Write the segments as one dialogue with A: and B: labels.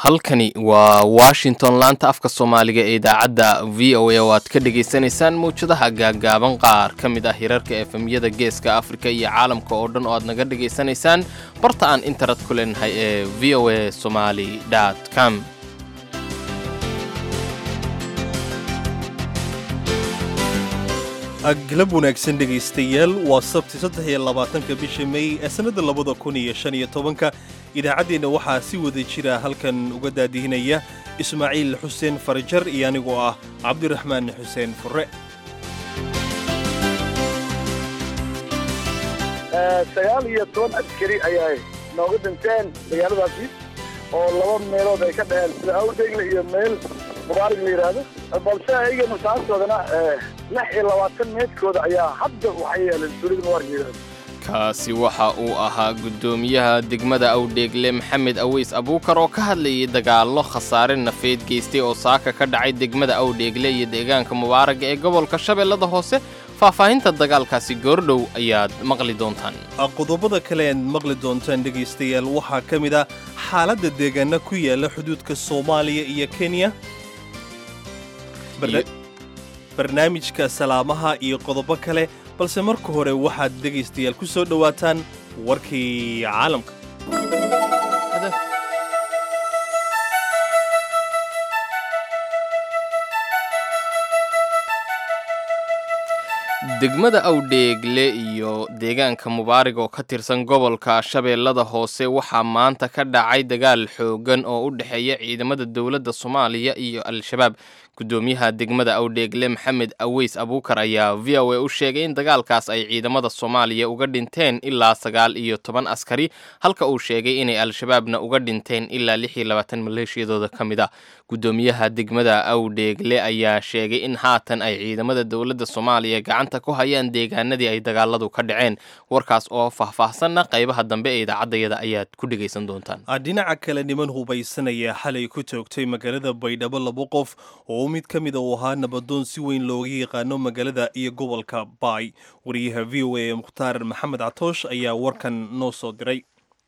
A: halkani waa washington laanta afka soomaaliga ee idaacadda v o a oo aad ka dhagaysanaysaan mawjadaha gaaggaaban qaar ka mid ah hirarka efemyada geeska afrika iyo caalamka oo dhan oo aad naga dhagaysanaysaan barta aan internet ku leenahay ee v o a somali com
B: galab wanaagsan dhegaystayaal waa sabti saddex iyo labaatanka bisha mey ee sannadda labada kun iyo shan iyo tobanka idaacaddeenna waxaa si wada jira halkan uga daadihinaya ismaaciil xuseen farajar iyo anigoo ah cabdiraxmaan xuseen furre
C: sagaal iyo toban askari ayaa nooga dhinteen magaaladaasi oo laba meelood ay ka dhaheen sida awdegle iyo meel mubaarig la yidhaahdo balse ayaga masaastoodana lix iyo labaatan meedkooda ayaa hadda waxay yeeleen suulida mubaarig la yidhahdo
A: kaasi waxa uu ahaa guddoomiyaha degmada awdheegle maxamed aweys abuukar oo ka hadlayay dagaallo khasaare nafeed geystay oo saaka ka dhacay degmada awdheegle iyo deegaanka mubaaraga ee gobolka shabeellada hoose faahfaahinta dagaalkaasi goordhow ayaad maqli doontaan
B: qodobada kale aad maqli doontaan dhegaystayaal waxaa ka mid ah xaaladda deegaana ku yaala xuduudka soomaaliya iyo kenya barnaamijka salaamaha iyo qodobo kale balse marka hore waxaad dhegaystayaal ku soo dhowaataan warkii caalamka
A: degmada awdheegle iyo deegaanka mubaarig oo ka tirsan gobolka shabeellada hoose waxaa maanta ka dhacay dagaal xooggan oo u dhexeeya ciidamada dowladda soomaaliya iyo al-shabaab guddoomiyaha degmada awdheegle maxamed aweys abuukar ayaa v o a u sheegay in dagaalkaas ay ciidamada soomaaliya uga dhinteen ilaa sagaal iyo toban askari halka uu sheegay inay al-shabaabna uga dhinteen ilaa lix iyo labaatan maleeshiyadooda ka mid ah guddoomiyaha degmada awdheegle ayaa sheegay in haatan ay ciidamada dowladda soomaaliya gacanta ku hayaan deegaanadii ay dagaaladu ka dhaceen warkaas oo faahfaahsanna qaybaha dambe ee idaacaddayada ayaad ku dhegaysan doontaan
B: dhinaca kale niman hubaysanaya xalay ku toogtay magaalada baydhabo laba qof oo mid ka mid a uu ahaa nabadoon si weyn looga yaqaano magaalada iyo gobolka baay wariyaha v o a ee mukhtaar maxamed catoosh ayaa warkan noo soo diray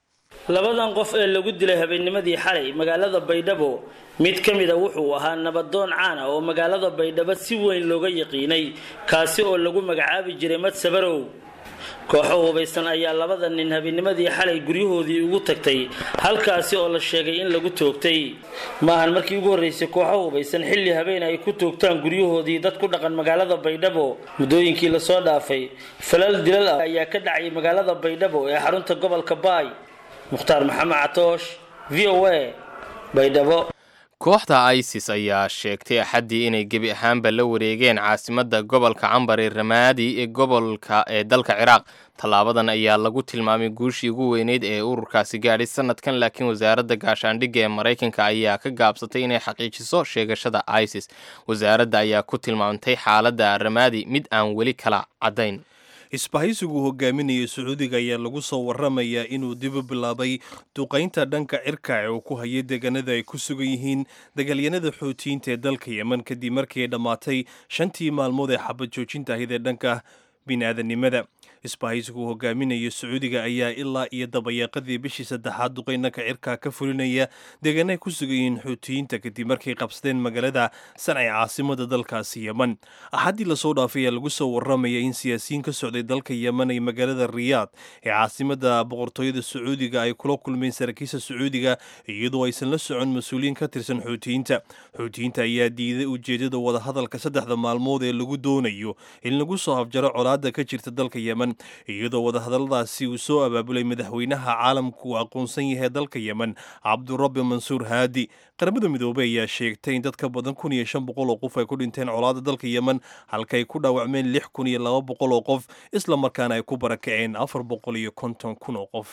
D: labadan qof ee lagu dilay habeennimadii xalay magaalada baydhabo mid ka mid a wuxuu ahaa nabadoon caan ah oo magaalada baydhabo si weyn looga yaqiinay kaasi oo lagu magacaabi jiray madsabarow kooxo hubaysan ayaa labada nin habeennimadii xalay guryahoodii ugu tagtay halkaasi oo la sheegay in lagu toogtay maahan markii ugu horreysay kooxo hubaysan xilli habeen ay ku toogtaan guryahoodii dad ku dhaqan magaalada baydhabo muddooyinkii lasoo dhaafay falal dilal ah ayaa ka dhacay magaalada baydhabo ee xarunta gobolka baay mukhtaar maxamed catoosh v o a baydhabo
A: kooxda isis ayaa sheegtay axaddii inay gebi ahaanba la wareegeen caasimadda gobolka cambar ee ramaadi ee gobolka ee dalka ciraaq tallaabadan ayaa lagu tilmaamay guushii ugu weyneyd ee ururkaasi gaadhay sanadkan laakiin wasaaradda gaashaandhigga ee maraykanka ayaa ka gaabsatay inay xaqiijiso sheegashada isis wasaaradda ayaa ku tilmaamtay xaaladda ramaadi mid aan weli kala caddayn
B: isbahaysigu hogaaminaya sacuudiga ayaa lagu soo waramayaa inuu dibu bilaabay duqaynta dhanka cirka ee uu ku hayay deegaanada ay ku sugan yihiin dagaalyanada xootiyiinta ee dalka yemen kadib markii ay dhammaatay shantii maalmood ee xabad joojinta ahayd ee dhanka bini'aadanimada isbahaysigu hogaaminaya sacuudiga ayaa ilaa iyo dabayaaqadii bishii saddexaad duqaynanka cirka ka fulinaya deegaana ay ku sugan yihiin xuutiyiinta kadib markay qabsadeen magaalada sanca caasimada dalkaasi yemen axaddii lasoo dhaafay ayaa lagu soo waramaya in siyaasiyiin ka socday dalka yemen ay magaalada riyaad ee caasimada boqortooyada sacuudiga ay kula kulmeen saraakiisha sacuudiga iyadoo aysan la socon mas-uuliyiin ka tirsan xuutiyiinta xuutiyiinta ayaa diiday ujeedada wadahadalka saddexda maalmood ee lagu doonayo in lagu soo afjaro colaada ka jirta dalka yemen iyadoo wadahadalladaasi uu soo abaabulay madaxweynaha caalamku uu aqoonsan yahay dalka yemen cabdurabbi mansuur haadi qaramada midoobey ayaa sheegtay in dad ka badan kun iyo shan boqol oo qof ay ku dhinteen colaada dalka yemen halkaay ku dhaawacmeen lix kun iyo laba boqol oo qof isla markaana ay ku barakaceen afar boqol iyo konton kun oo qof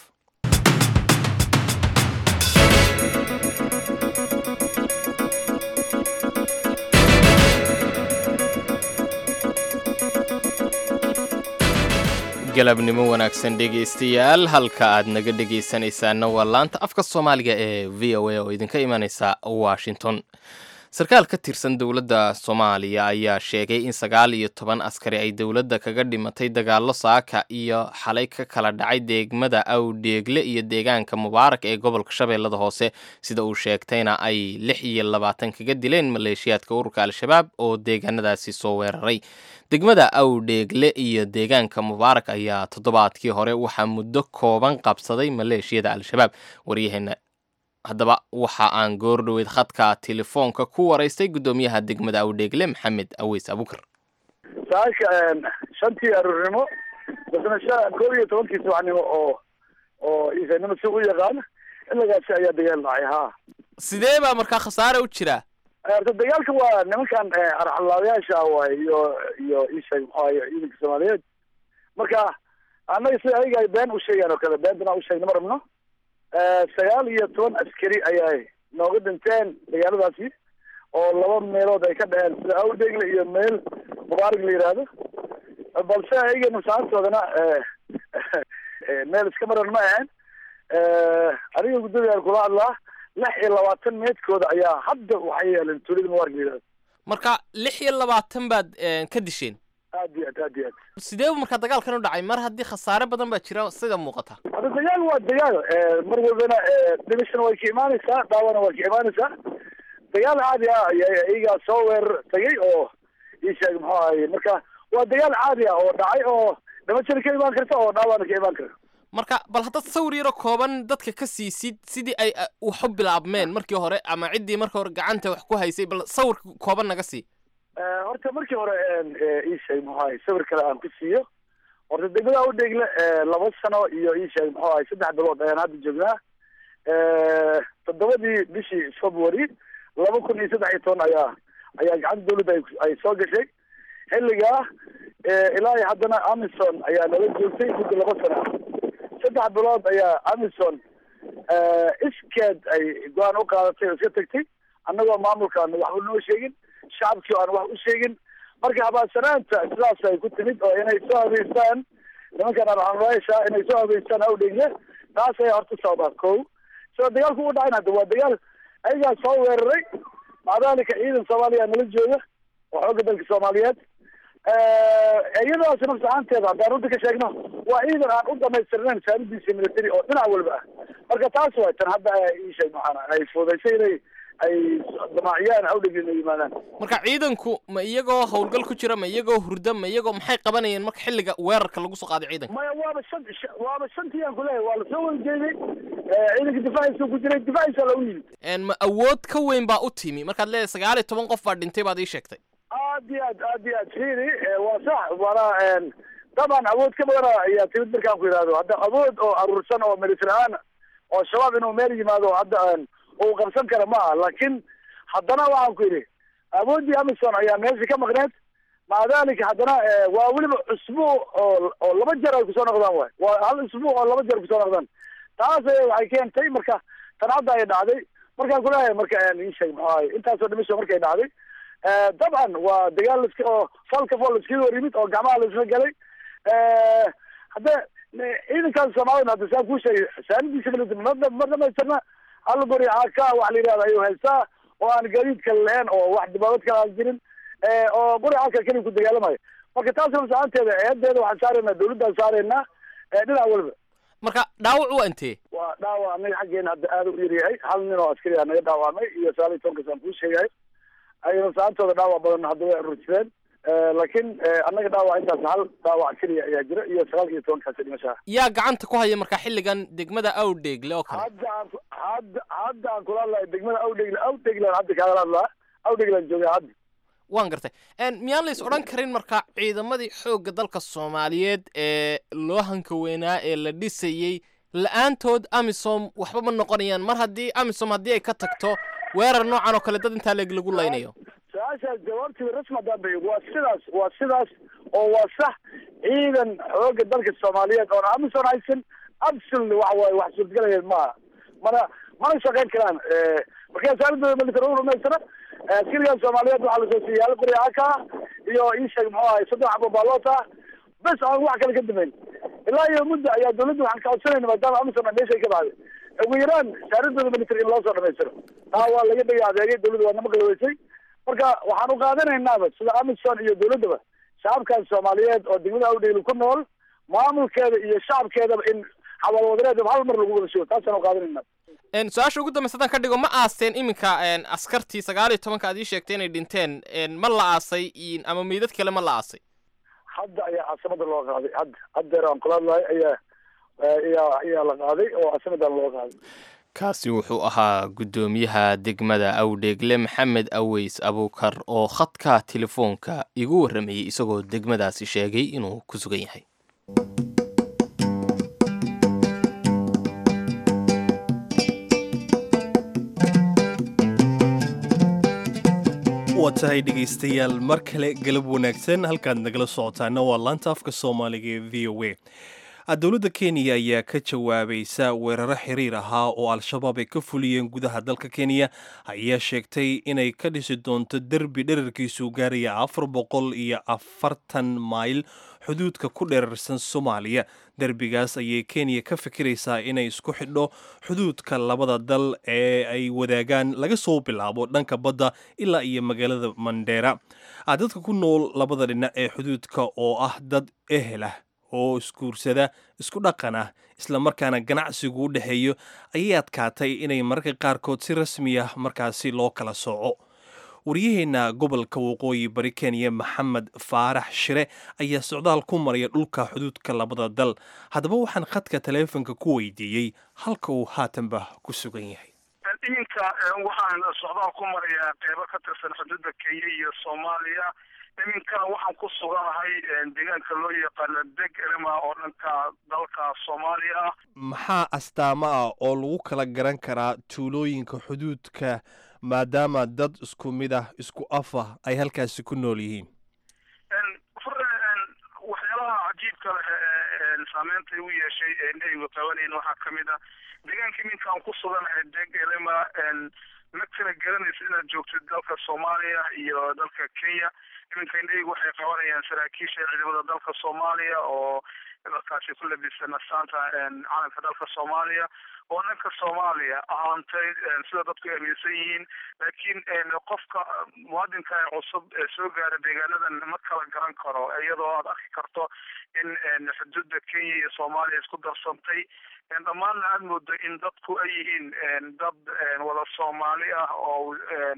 A: galabnimo wanaagsan dhegaystayaal halka aad naga dhegaysanaysaana waa laanta afka soomaaliga ee v o a oo idinka imanaysa washington sarkaal ka tirsan dowladda soomaaliya ayaa sheegay in sagaal iyo toban askari ay dowladda kaga dhimatay dagaallo saaka iyo xalay ka kala dhacay deegmada awdheegle iyo deegaanka mubaarak ee gobolka shabeellada hoose sida uu sheegtayna ay lix iyo labaatan kaga dileen maleeshiyaadka ururka al-shabaab oo deegaanadaasi soo weeraray degmada awdheegle iyo deegaanka mubaarak ayaa toddobaadkii hore waxaa muddo kooban qabsaday maleeshiyada al-shabaab waryaheena haddaba waxa aan goordhoweyd khadka telefoonka ku waraystay guddoomiyaha degmada awdheegle maxamed aweys abukar
C: saaka shantii aroornimo basna sha koob iyo tobankii subaxnimo oo oo iisanimo si u yaqaan xilligaasi ayaa dagaal dhacay ha
A: sidee baa markaa khasaare u jira
C: horta dagaalka waa nimankan arxalaabayaasha ah waay iyo iyo isheeg muxuahay ciidanka soomaaliyeed marka annaga sida ayaga ay been u sheegaan oo kale beentana u sheegna ma rabno sagaal iyo toban askari ayay nooga dhinteen dagaaladaasi oo laba meelood ay ka dhaceen sida awdegle iyo meel mubaarig la yidhaahdo balse ayaga masaantoodana meel iska maran ma ahayn aniga guddoomiyaal kula hadlaa lix iyo labaatan meedkooda ayaa hadda waxay yeeleen tuulada mubaarig la yidhahdo
A: marka lix iyo labaatan baad ka disheen
C: aad iyo aad aad iyo aad
A: sidee bu markaa dagaalkan u dhacay mar haddii khasaare badan baa jira sida muuqata
C: hadda dagaal waa dagaal mar walbana dhimashana way ka imaanaysaa dhaawana way ka imaanaysaa dagaal caadi ah ayaa iyagaa soo weerar tagay oo ii sheeg muxuu ahaye marka waa dagaal caadi ah oo dhacay oo dhimashana ka imaan karta oo dhaawana ka imaan karta
A: marka bal haddaad sawir yaro kooban dadka ka siisid sidii ay wax u bilaabmeen markii hore ama ciddii marka hore gacanta wax ku haysay bal sawir kooban naga sii
C: horta markii hore ii sheeg muxuu ahay sawir kale aan ku siiyo horta degmada udheegle laba sano iyo ii sheeg muxuu ahay saddex bilood ayaan hadda joognaa toddobadii bishii february laba kun iyo saddex iyo toban ayaa ayaa gacanta dawladda ay soo gashay xilligaa ilaa iyo haddana amison ayaa nala joogtay muddo laba sano saddex bilood ayaa amison iskeed ay go-aan u qaadatay oo iska tagtay annagoo maamulkaan waxba noo sheegin shacabkii aan wax u sheegin marka habaadsanaanta sidaas ay ku timid oo inay soo habeystaan nimankan arxanraasha inay soo habeystaan awdhegle taas ayaa horta sababa ko sida dagaalku u dhacayn hadda waa dagaal ayagaa soo weeraray macdaalika ciidan soomaaliya nala jooga oo xoogga dalka soomaaliyeed iyadaas nafs ahaanteeda haddaan runta ka sheegno waa ciidan aan u dhamaystirnayn saamidiisa military oo dhinac walba ah marka taas way tan hadda isheeg maxaana ay fuudaysay inay ay damaaciyaan awdheg inay yimaadaan
A: marka ciidanku ma iyagoo howlgal ku jira ma iyagoo hurda ma iyagoo maxay qabanayeen marka xilliga weerarka lagu soo qaaday ciidanka
C: maya waaba shan waaba shantii aan kuleeyahay waa lasoo wadajeeday ciidanka difaaciisa ku jiray difaaciisa lagu yimid
A: ma awood ka weyn baa u timi markaad leedahay sagaal iyo toban qof baa dhintay baad ii sheegtay
C: aad iyo aad aad iyo aad fiiri waa sax waana daban awood ka badana ayaa timid markaan ku yidhahdo hadda awood oo aruursan oo military ahaan oo shabaab inuu meel yimaado hadda uu qabsan kara ma aha laakiin haddana waxaan ku yidhi awooddii amison ayaa meesha ka maqneed maca dalika haddana waa weliba cusbuuc oo oo laba jeer ay kusoo noqdaan waay waa hal usbuuc oo laba jeer kusoo noqdaan taas waxay keentay marka tan hadda ay dhacday markaan kuleeyahay marka isheeg muxuu ahay intaasoo dhimasho markay dhacday dabcan waa dagaal laska oo falka fol laskaga hor yimid oo gacmaha laisla galay hadde ciidankaas soomaalida hadda saan kuu sheegay saanidiisa military ma dhamaystirna hal guri aka wax la yidhahda ayuu haystaa oo aan gaadiid kale lahayn oo wax dibaabad kale aan jirin oo guri aka keliya ku dagaalamayo marka taas nafsaanteeda eedeeda waxaan saaraynaa dawladdaan saaraynaa dhinac walba
A: marka dhaawac waa intee
C: waa dhaawac anaga xaggeena hadda aada u yaryahay hal nin oo askari a naga dhaawacmay iyo sagaal iyo tobankas aan kuu sheegahay ay nafsaantooda dhaawac badan hadda way urursadeen laakiin annaga dhaawac intaas hal dhaawac keliya ayaa jira iyo sagaal iyo tobankaasi dhimashaha
A: yaa gacanta ku haya marka xilligan degmada awdheegle oo kale
C: hadda aan hadda hadda aan kula hadlahay degmada awdhegle awdheglan hadda kaala hadlaa awdheglan joogaa hadda
A: waan gartay miyaan lays odhan karin marka ciidamadii xoogga dalka soomaaliyeed ee loo hanka weynaa ee la dhisayey la-aantood amisom waxba ma noqonayaan mar haddii amisom haddii ay ka tagto weerar noocan oo kale dad intaa leeg lagu laynayo
C: su-aashaas jawaabteeda rasmi haddaan bixiyo waa sidaas waa sidaas oo waa sax ciidan xoogga dalka soomaaliyeed oon amisom haysan absolutely waxa waaye wax suurtagelayeen maaha mana mana shaqayn karaan markaa saalidooda military u dhamaystira askarigan soomaaliyeed waxaa lasoo siiyay hal qori aka iyo ii sheeg muxuu ahay saddex xabo baaloota bes aan wax kale ka dambeyn ilaa iyo muddo ayaa dawladda waxaan ka codsanayna maadaama amisom meeshay ka baxday ugu yaraan saaradooda military in loo soo dhamaystiro taa waa laga dhigay adeegay dawladda waa nama galaweysay marka waxaan u qaadanaynaaba sida amisom iyo dawladdaba shacabkan soomaaliyeed oo degmada awdheyli ku nool maamulkeeda iyo shacabkeedaba in xawaalwadareedaba hal mar lagu wada shugo taasaan u qaadanayna
A: su-aasha ugu dambaysa haddaan ka dhigo ma aasteen iminka askartii sagaal iyo tobanka aad ii sheegtay inay dhinteen ma la aasay ama meydad kale ma la aasay
C: hadda ayaa caasimada loo qaaday hadda haddeer aan kula hadlahay ayaa ayaa ayaa la qaaday oo caasimadan loo qaaday
A: kaasi wuxuu ahaa guddoomiyaha degmada awdheegle maxamed aweys abuukar oo khadka telefoonka igu warramayey isagoo degmadaasi sheegay inuu ku sugan yahay
B: waa tahay dhegaystayaal mar kale galab wanaagsan halkaad nagala socotaana waa laanta afka soomaaliga ee v o a dowladda kenya ayaa ka jawaabaysa weeraro xiriir ahaa oo al-shabaab ay ka fuliyeen gudaha dalka kenya ayaa sheegtay inay ka dhisi doonto derbi dherarkiisu gaaraya afar boqol iyo afartan mayl xuduudka ku dherarsan soomaaliya derbigaas ayay kenya ka fikiraysaa inay isku xidho xuduudka labada dal ee ay wadaagaan laga soo bilaabo dhanka badda ilaa iyo magaalada mandheera dadka ku nool labada dhinac ee xuduudka oo ah dad ehel ah oo isguursada isku dhaqan ah islamarkaana ganacsigu u dhexeeyo ayay adkaatay inay mararka qaarkood si rasmi ah markaasi loo kala sooco waryaheena gobolka waqooyi bari kenya maxamed faarax shire ayaa socdaal ku maraya dhulka xuduudka labada dal haddaba waxaan khadka taleefonka ku weydiiyey halka uu haatanba ku sugan yahay
E: iminka waxaan socdaal ku marayaa qeybo ka tirsan xuduudda kenya iyo soomaaliya iminka waxaan ku suganahay deegaanka loo yaqaano deg elema oo dhanka dalka soomaaliya ah
B: maxaa astaamo ah oo lagu kala garan karaa tuulooyinka xuduudka maadaama dad isku mid ah isku af ah ay halkaasi ku nool yihiin
E: waxyaalaha cajiibka leh saameynta u yeeshay eendheygu qabanayn waxaa kamid ah deegaanka iminka aan ku suganahay deg elema ma kala garanaysa inaad joogtid dalka soomaaliya iyo dalka kenya iminka indheygu waxay qabanayaan saraakiisha ciidamada dalka soomaaliya oo dalkaasi ku labisan astaanta calanka dalka soomaaliya oo dhanka soomaaliya ahaantay sida dadku aaminsan yihiin laakiin qofka muwaadinka ee cusub ee soo gaara deegaanadan ma kala garan karo iyadoo aad arki karto in xuduudda kenya iyo soomaaliya isku darsantay dhammaanna aada moodo in dadku ay yihiin dad wada soomaali ah oo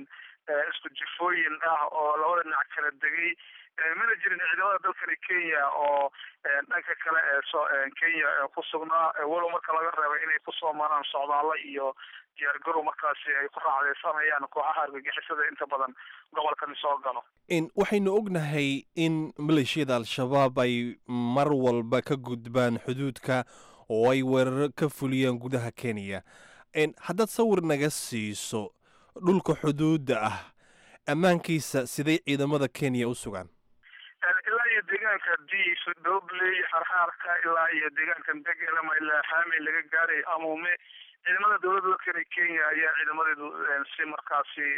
E: isku jifooyin ah oo labada dhinac kala degay mana jirin ciidamada dalkani kenya oo dhanka kale ee kenya ku sugnaa walow marka laga reebay inay kusoo maraan socdaalo iyo diyaargarow markaasi ay ku raacdeysanayaan kooxaha argagixisada inta badan gobolkani soo galo
B: waxaynu ognahay in maleeshiyada al-shabaab ay mar walba ka gudbaan xuduudka oo ay weeraro ka fuliyaan gudaha kenya haddaad sawir naga siiso dhulka xuduudda ah ammaankiisa siday ciidamada kenya u sugaan
E: ilaa iyo deegaanka diif dobley xarxaarka ilaa iyo deegaankan degelama ilaa xaamey laga gaaray amume ciidamada dowladda dalkani kenya ayaa ciidamadeedu si markaasi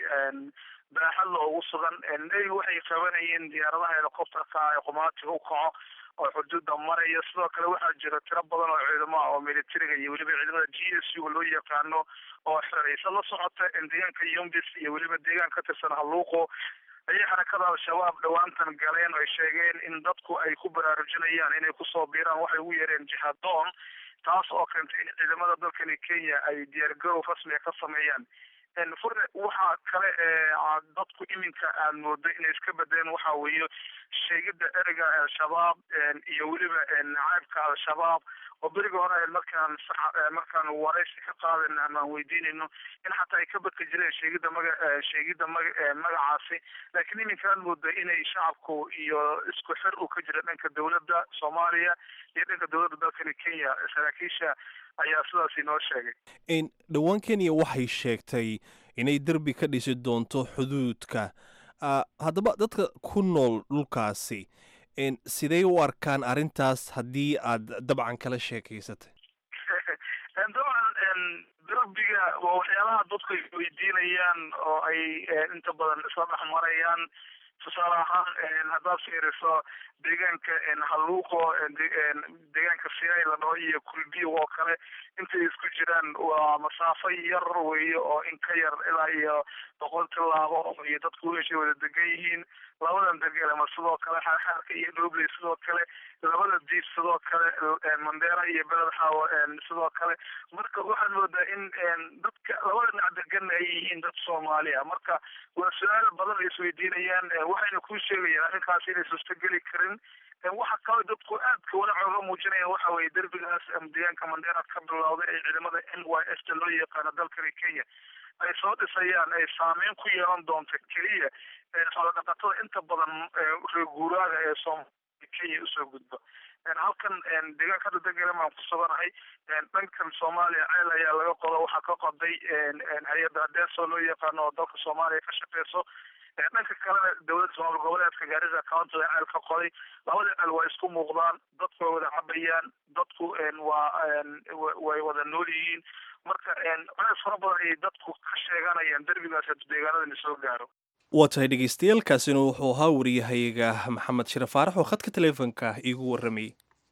E: baaxad la ugu sugan navy waxay qabanayeen diyaaradaha helicopterka ee qumaatiga u kaco oo xuduudda maraya sidoo kale waxaa jira tiro badan oo ciidamo ah oo militariga iyo weliba ciidamada g s u loo yaqaano oo xeraysa la socota deegaanka yumbis iyo weliba deegaan ka tirsan haluuqo ayay xarakada al-shabaab dhowaantan galeen oo ay sheegeen in dadku ay ku baraarujinayaan inay kusoo biiraan waxay ugu yeereen jihadoon taas oo keentay in ciidamada dalkani kenya ay diyaargarow rasmiga ka sameeyaan furne waxaa kale ee dadku iminka aad moodo inay iska bedeleen waxa weeye sheegida ereyga al-shabaab iyo weliba nacaybka al-shabaab oo beriga hore markaan markaan waraysi ka qaadayna ama aan weydiinayno in xataa ay ka badka jireen sheegida maga sheegida maga magacaasi laakiin iminka aad moodo inay shacabku iyo isku xir uu ka jira dhanka dowladda soomaaliya iyo dhanka dowladda dalkani kenya saraakiisha ayaa sidaas inoo sheegay
B: dhowaan kenya waxay sheegtay inay derbi ka dhisi doonto xuduudka haddaba dadka ku nool dhulkaasi sidee u arkaan arrintaas haddii aad dabcan kala sheekaysatay
E: dabcan derbiga waa waxyaalaha dadku ay weydiinayaan oo ay inta badan isla dhex marayaan tusaale ahaan haddaad fiiriso deegaanka haluuqo deegaanka siyaay la dhaho iyo kulbiyo oo kale intay isku jiraan waa masaafo yar weeye oo in ka yar ilaa iyo boqol tilaabo iyo dadku heshay wada degan yihiin labadan degelama sidoo kale xaarxaarka iyo dhobley sidoo kale labada diib sidoo kale mandera iyo beled xaawo sidoo kale marka waxaad moodaa in dadka labada dhinac degan ay yihiin dad soomaaliya marka waa su-aal badan ay isweydiinayaan waxayna kuu sheegayaan arrinkaas inay suurtageli karin waxa kaloo dadku aadka wanac oga muujinayaan waxa weeye derbigaas deegaanka mandera ka bilowday ee ciidamada n y s ta loo yaqaano dalkani kenya ay soo dhisayaan ay saameyn ku yeelan doonto keliya xoolodhaqatada inta badan reer guuraaga ee soomaaliya kenya usoo gudba halkan deegaanka hadda degelan baan ku suganahay dhankan soomaaliya ceel ayaa laga qodo waxaa ka qoday hay-adda adeeso loo yaqaano oo dalka soomaaliya ka shaqeyso dhanka kalena dowladda somaal goboleedka gaarisa county ceel ka qoday labada ceel waa isku muuqdaan dadku way wada cabayaan dadku waa way wada nool yihiin marka culeys fara badan ayay dadku ka sheeganayaan derbigaas haduu deegaanadani soo gaaro
B: waa tahay dhegeystayaal kaasina wuxuu ahaa wariyahayaga maxamed shire faarax oo khadka taleefonka iigu warramayay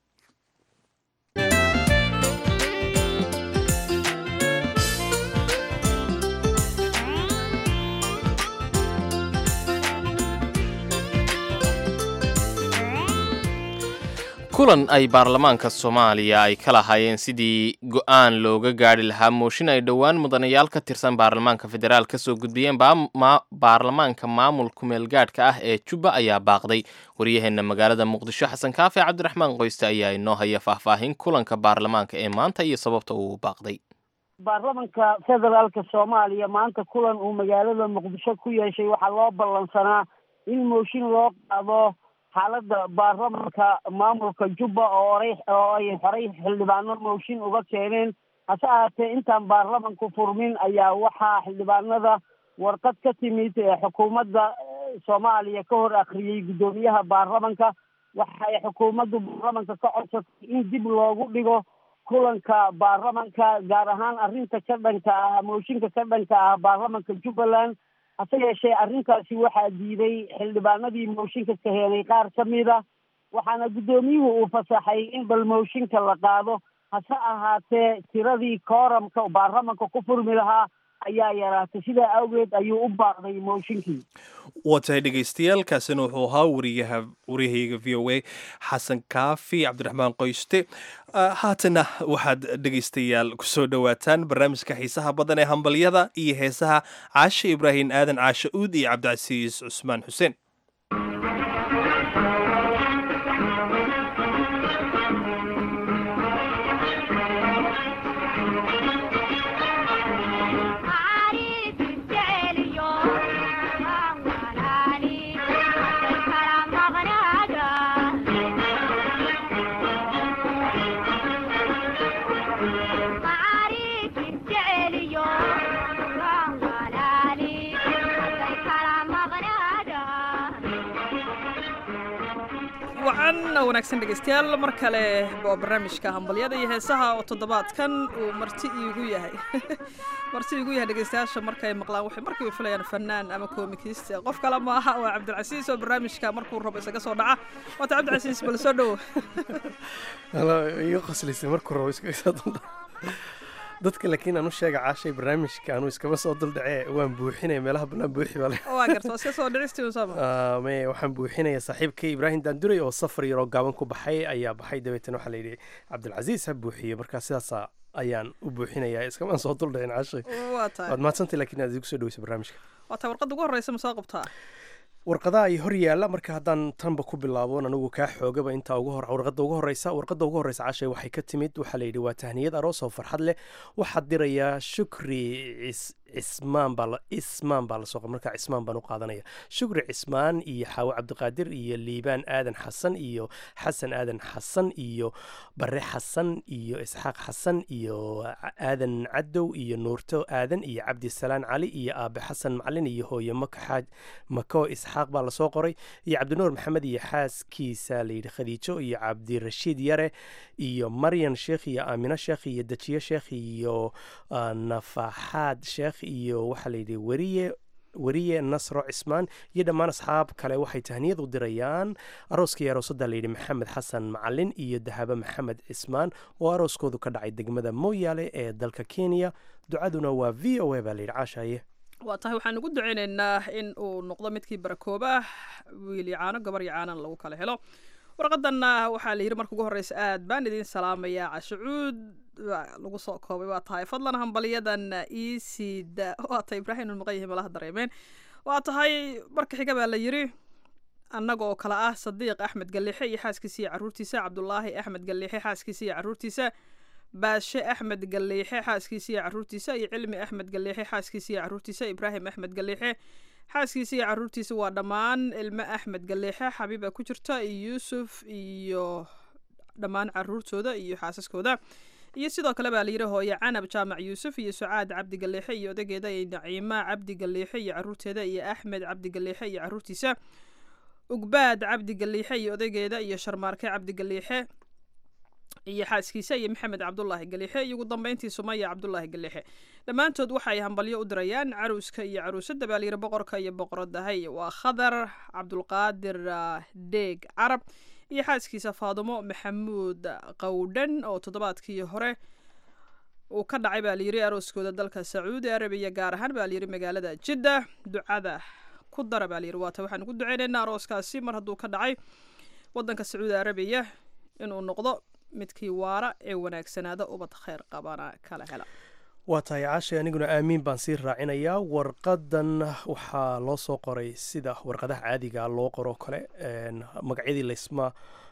A: kulan ay baarlamaanka soomaaliya ay ka lahaayeen sidii go-aan looga gaari lahaa mooshin ay dhowaan mudanayaal ka tirsan baarlamaanka federaal ka soo gudbiyeen baarlamaanka maamul kumeelgaadhka ah ee jubba ayaa baaqday waryaheena magaalada muqdisho xasan kaafe cabdiraxmaan qoyste ayaa inoo haya faahfaahin kulanka baarlamaanka ee maanta iyo sababta uu baaqday
F: baarlamanka federaalka soomaaliya maanta kulan uu magaalada muqdisho ku yeeshay waxaa loo ballansanaa in mooshin loo qaado xaaladda baarlamanka maamulka jubba oo oray oo ay horey xildhibaano mooshin uga keeneen hase ahaatee intaan baarlamanku furmin ayaa waxaa xildhibaanada warqad ka timid xukuumadda soomaaliya ka hor akhriyey guddoomiyaha baarlamanka waxa ay xukuumaddu baarlamanka ka codsatay in dib loogu dhigo kulanka baarlamanka gaar ahaan arrinta ka dhanka ah mooshinka ka dhanka ah baarlamanka jubbaland hase yeeshee arrintaasi waxaa diiday xildhibaanadii mooshinka ka heenay qaar ka mid a waxaana guddoomiyuhu uu fasaxay in bal mooshinka la qaado hase ahaatee tiradii kooramka baarlamanka ku furmi lahaa ayaa yaraatay sidaa awgeed ayuu u baaqday mooshinkii
B: waa tahay dhegeystayaal kaasina wuxuu ahaa wariyaha waryahayaga v o a xasan kaafi cabdiraxmaan qoyste haatana waxaad dhegeystayaal kusoo dhowaataan barnaamijka xiisaha badan ee hambalyada iyo heesaha caashe ibraahim aadan caashe uud iyo cabdicasiis cusmaan xuseen
G: wacan wanaagsan dhegeystayaal mar kale waa barnaamijka hambalyada iyo heesaha oo toddobaadkan uu marti iigu yahay marti iigu yahay dhegeystayaasha markay maqlaan waxay markiiba filayaan fanaan ama koomikist qof kale ma aha waa cabdilcasiis oo barnaamijka markuu rabo isaga soo dhaca waata cabdilcasiis bal soo dhowo
H: iga qoslaysa markuu rabo iskaga soo duldhaca dadka laakiin aan u sheega caashay barnaamijka anuu iskama soo duldhacee waan buuxinaya meelaha bannaan buuxi baa
G: waa garta waa iska soo dhicistii sama
H: me waxaan buuxinaya saaxiibkay ibraahim daanduray oo safar yaroo gaaban ku baxay ayaa baxay dabeetana waxaa layidhi cabdilcasiis ha buuxiyo markaa sidaasa ayaan u buuxinayaa iskamaan soo duldhacin caashay
G: waa tahay
H: waad mahadsantay lakiin aad igu soo dhaweysa barnaamijka
G: waa tahay warqadda ugu horreysa ma soo qabtaa
H: warqadaha ay hor yaalla marka haddaan tanba ku bilaabon anigu kaa xoogaba intaa ugu hor warqadda ugu horreysa warqadda ugu horreysa cashay waxay ka timid waxaa layidhi waa tahniyad aroos oo farxad leh waxaad dirayaa shukri cismaan baa ismaan baa lasoo markaa cismaan baan u qaadanaya shukri cismaan iyo xaawo cabdiqaadir iyo liibaan aadan xasan iyo xasan aadan xasan iyo bare xasan iyo isxaaq xasan iyo aadan cadow iyo nuurto aadan iyo cabdisalaan cali iyo aabe xasan macalin iyo hooye makaxaaj mako isxaaq baa lasoo qoray iyo cabdinuur maxamed iyo xaaskiisa layidhi khadiijo iyo cabdirashiid yare iyo maryan sheekh iyo aamino sheekh iyo dejiye sheekh iyo nafaxaad sheekh iyo waxaa layidhi weriye weriye nasro cismaan iyo dhammaan asxaab kale waxay tahniyad u dirayaan arooskii aroosadda layidhi maxamed xasan macalin iyo dahabo maxamed cismaan oo arooskoodu ka dhacay degmada mooyaale ee dalka kenya ducaduna waa v o a baa layidhi caashaye
G: waa tahay waxaan ugu ducaynaynaa in uu noqdo midkii barakooba wiil yacaano gabar yacaanan lagu kala helo warqadanna waxaa la yidhi marka ugu horreysa aad baan idiin salaamayaa cashucuud lagu soo koobay waa tahay fadlan hambaliyadan iisida waa tahay ibraahim ulmuqayih malaha dareemeen waa tahay marka xiga baa la yidhi annaga oo kale ah sadiiq axmed gallixe iyo xaaskiisa iyo caruurtiisa cabdulaahi axmed gallixe xaaskiisa iyo caruurtiisa baashe axmed galliixe xaaskiisa iyo caruurtiisa iyo cilmi axmed galliixe xaaskiisa iyo caruurtiisa ibraahim axmed galliixe xaaskiisa iyo caruurtiisa waa dhammaan ilmo axmed galliixe xabiiba ku jirta iyo yuusuf iyo dhammaan caruurtooda iyo xaasaskooda iyo sidoo kale baa layidhi hooye canab jaamac yuusuf iyo sucaad cabdi galliixe iyo odageeda iyo naciima cabdi galliixe iyo caruurteeda iyo axmed cabdi galliixe iyo caruurtiisa ugbaad cabdi galliixe iyo odageeda iyo sharmaarke cabdi galliixe iyo xaaskiisa iyo maxamed cabdulaahi galiixe iyo ugu dambeyntii sumaya cabdulaahi galiixe dhammaantood waxay hambalyo u dirayaan caruuska iyo caruusadda baa layidhi boqorka iyo boqoradahay waa khadar cabdulqaadir deeg carab iyo xaaskiisa faadumo maxamuud qowdhan oo toddobaadkii hore uu ka dhacay baa layidhi arooskooda dalka sacuudi arabiya gaar ahaan baa layidhi magaalada jidda ducada ku dara baa layidhi waata waxaan ugu duceynaynaa arooskaasi mar hadduu ka dhacay wadanka sacuudi arabiya inuu noqdo midkii waara ee wanaagsanaada ubad kheyr qabana kala hela
H: waa tahay caashay aniguna aamiin baan sii raacinayaa warqadan waxaa loo soo qoray sida warqadaha caadiga loo qoro kale magacyadii laysma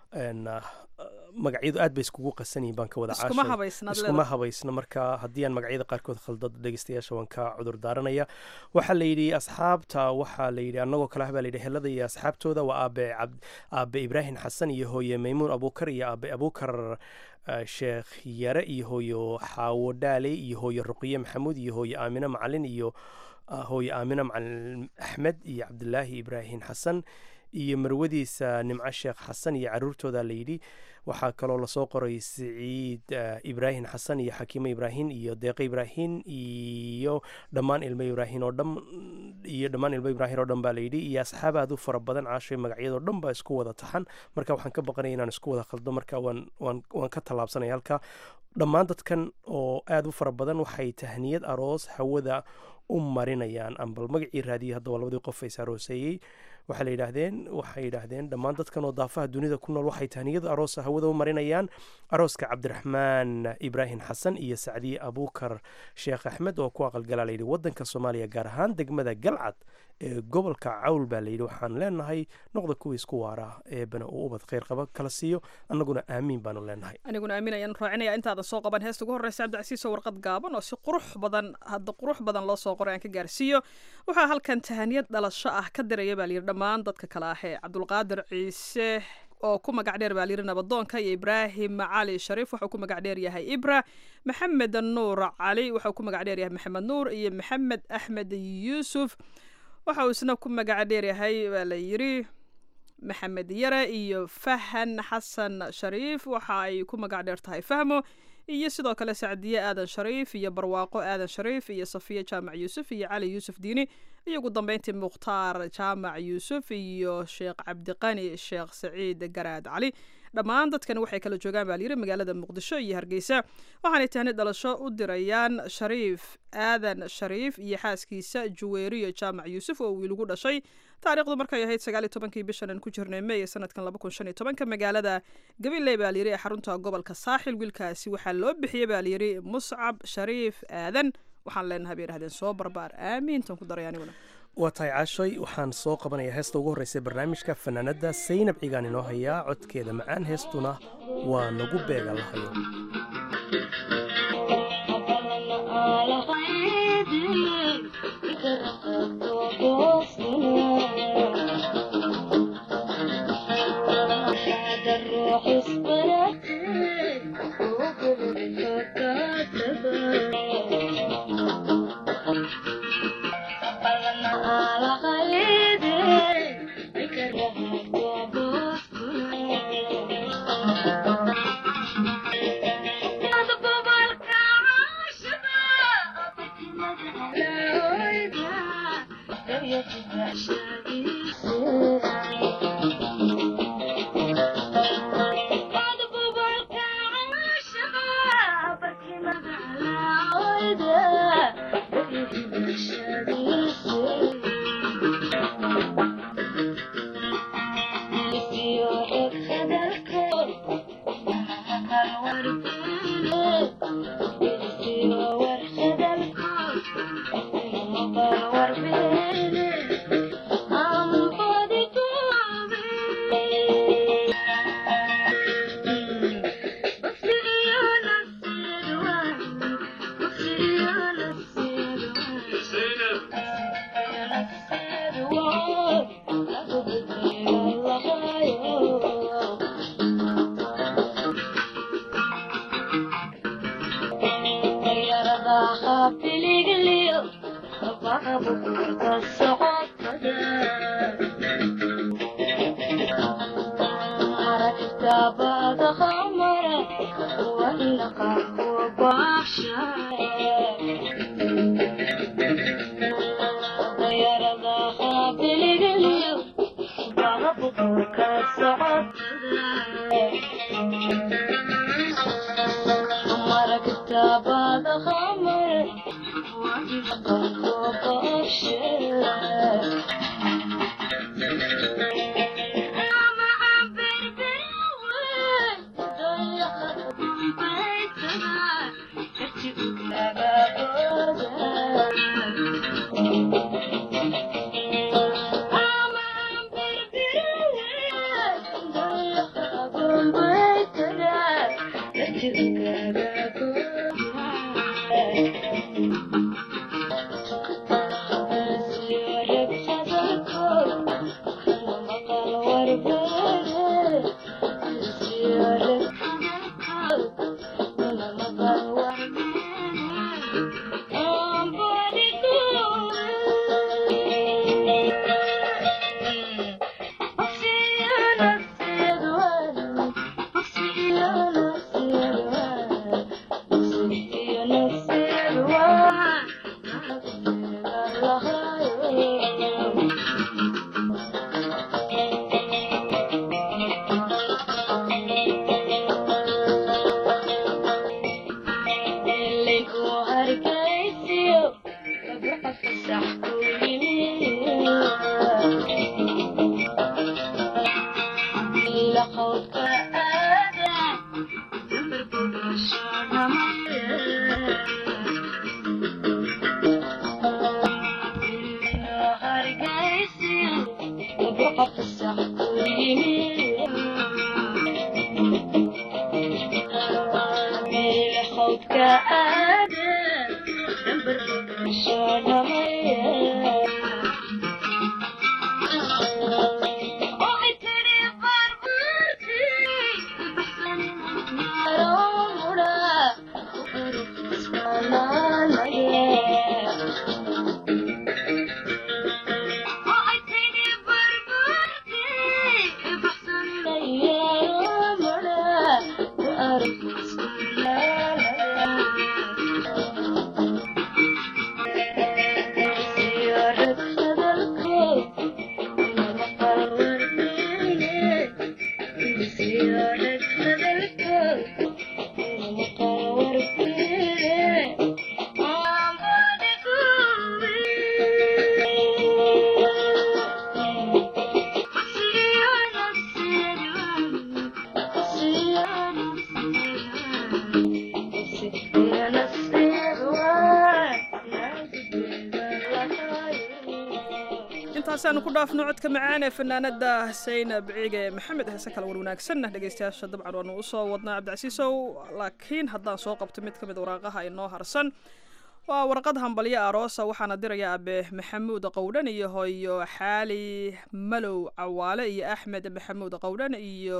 H: magacyadu aad bay iskugu qasan yihin baan ka wada iskuma habaysna marka haddii aan magacyada qaarkood khaldado dhegeystayaasha waan ka cudur daaranaya waxaa la yidhi asxaabta waxaa la yidhi annagoo kale ah baa layidhi helada iyo asxaabtooda waa aabe aabe ibraahim xasan iyo hooye maymuun abuukar iyo aabe abuukar sheekh yare iyo hooyo xaawo dhaale iyo hooye ruqiye maxamuud iyo hooye aamine macalin iyo hooye aamine macalin axmed iyo cabdilaahi ibraahim xasan iyo marwadiisa nimco sheekh xasan iyo caruurtooda layidhi waxaa kaloo lasoo qoray siciid ibraahim xasan iyo xakiimo ibraahim iyo deeqe ibraahim iyo dhammaan ilmo ibraahim oo dhan iyo dhammaan ilmo ibraahim oo dhan baa layidhi iyo asxaab aad u fara badan caashay magacyadoo dhan baa isku wada taxan marka waxaan ka baqanaya inaan isku wada khaldo marka waan waan waan ka tallaabsanaya halka dhammaan dadkan oo aad u fara badan waxay tahniyad aroos hawada u marinayaan ambal magacii raadiyay hadda waa labadii qof is arooseeyey waxaa la yidhaahdeen waxay yidhaahdeen dhammaan dadkan oo daafaha dunida ku nool waxay tahniyada aroosa hawada u marinayaan arooska cabdiraxmaan ibraahim xasan iyo sacdiye abuukar sheekh axmed oo ku aqalgalaa layidhi wadanka soomaaliya gaar ahaan degmada galcad ee gobolka cawl baa layidhi waxaan leenahay noqda kuwii isku waara eebana uu ubad kheyr qaba kala siiyo annaguna aamiin baanu leenahay
G: aniguna aamin ayaan raacinaya intaadan soo qaban heesta ugu horreysa cabdicasiis oo warqad gaaban oo si qurux badan hadda qurux badan loo soo qoray aan ka gaarsiiyo waxaa halkan tahaniyad dhalasho ah ka diraya baa layidhi dhammaan dadka kale ah ee cabdulqaadir ciise oo ku magac dheer baa layidhi nabadoonka iyo ibraahim cali shariif wuxuu ku magac dheer yahay ibra maxamed nuur cali wuxuu ku magac dheer yahay maxamed nuur iyo maxamed axmed yuusuf waxa uu isna ku magac dheer yahay baa la yidhi maxamed yare iyo fahan xasan shariif waxa ay ku magac dheer tahay fahmo iyo sidoo kale sacdiye aadan shariif iyo barwaaqo aadan shariif iyo safiya jaamac yuusuf iyo cali yuusuf diini iyo ugu dambeyntii mukhtaar jaamac yuusuf iyo sheekh cabdiqani sheekh saciid garaad cali dhammaan dadkan waxay kala joogaan baa layidhi magaalada muqdisho iyo hargeysa waxaanay tahni dhalasho u dirayaan shariif aadan shariif iyo xaaskiisa juweeriyo jaamac yuusuf oo wiilgu dhashay taariikhdu markay ahayd sagaaliyo tobankii bishan aan ku jirnay may ee sanadkan laba kun shan iyo tobanka magaalada gabiley baa layidhi ee xarunta gobolka saaxil wiilkaasi waxaa loo bixiyey baa layidhi muscab shariif aadan waxaan leenahay bay yidhahdeen soo barbaar aamiintan ku daray aniguna
H: waa tahay caashoy waxaan soo qabanayaa heesta ugu horreysa barnaamijka fanaanadda saynab cigaan inoo hayaa codkeeda macaan heestuna waa nagu beega lahayo
I: Thank you.
G: intaasaan ku dhaafno codka macaan ee fanaanada saynab ciige maxamed heese kale war wanaagsanna dhegeystayaasha dabcan waanu usoo wadnaa cabdicasiisow laakiin haddaan soo qabto mid ka mid waraaqaha inoo harsan waa warqad hambalyo aroosa waxaana diraya abe maxamuud qowdhan iyo hooyo xaali malow cawaale iyo axmed maxamuud qowdhan iyo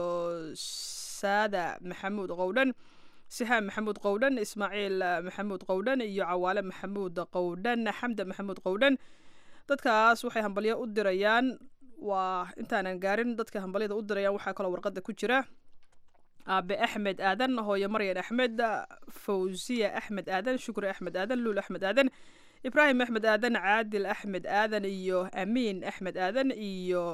G: saada maxamuud qowdhan sihaam maxamuud qowdhan ismaaciil maxamuud qowdhan iyo cawaale maxamuud qowdhan xamda maxamuud qowdhan dadkaas waxay hambalyo u dirayaan waa intaanan gaarin dadka hambalyada u dirayaan waxaa kaloo warqada ku jira aabe axmed aadan hooyo maryan axmed fawsiya axmed aadan shukri axmed aadan luul axmed aadan ibraahim axmed aadan caadil axmed aadan iyo amiin axmed aadan iyo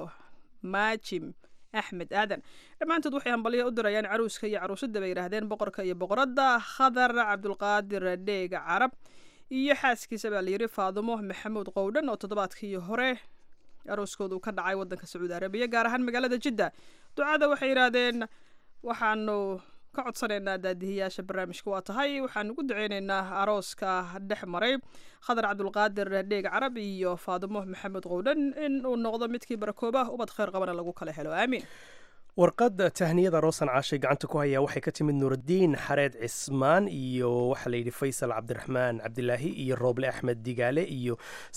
G: maajim axmed aadan dhammaantood waxay hambalyo u dirayaan caruuska iyo caruusadda bay yidhaahdeen boqorka iyo boqoradda khadar cabdulqaadir dheega carab iyo xaaskiisa baa layidhi faadumo maxamuud qowdhan oo toddobaadkii hore arooskooda uu ka dhacay waddanka sacuudi arabiya gaar ahaan magaalada jidda ducada waxay yidhaahdeen waxaanu ka codsanaynaa daadihiyaasha barnaamijka waa tahay waxaanu ku duceyneynaa arooska dhex maray khadar cabdulqaadir dheeg carab iyo faadumo maxamed qowdhan in uu noqdo midkii barakooba ubad kheyr qabana lagu kala helo aamiin
H: warqadda tahniyada roosan caashay gacanta ku hayaa waxay ka timid nuuraddiin xareed cismaan iyo waxaa layidhi faysal cabdiraxmaan cabdilaahi iyo rooble axmed digaale iyo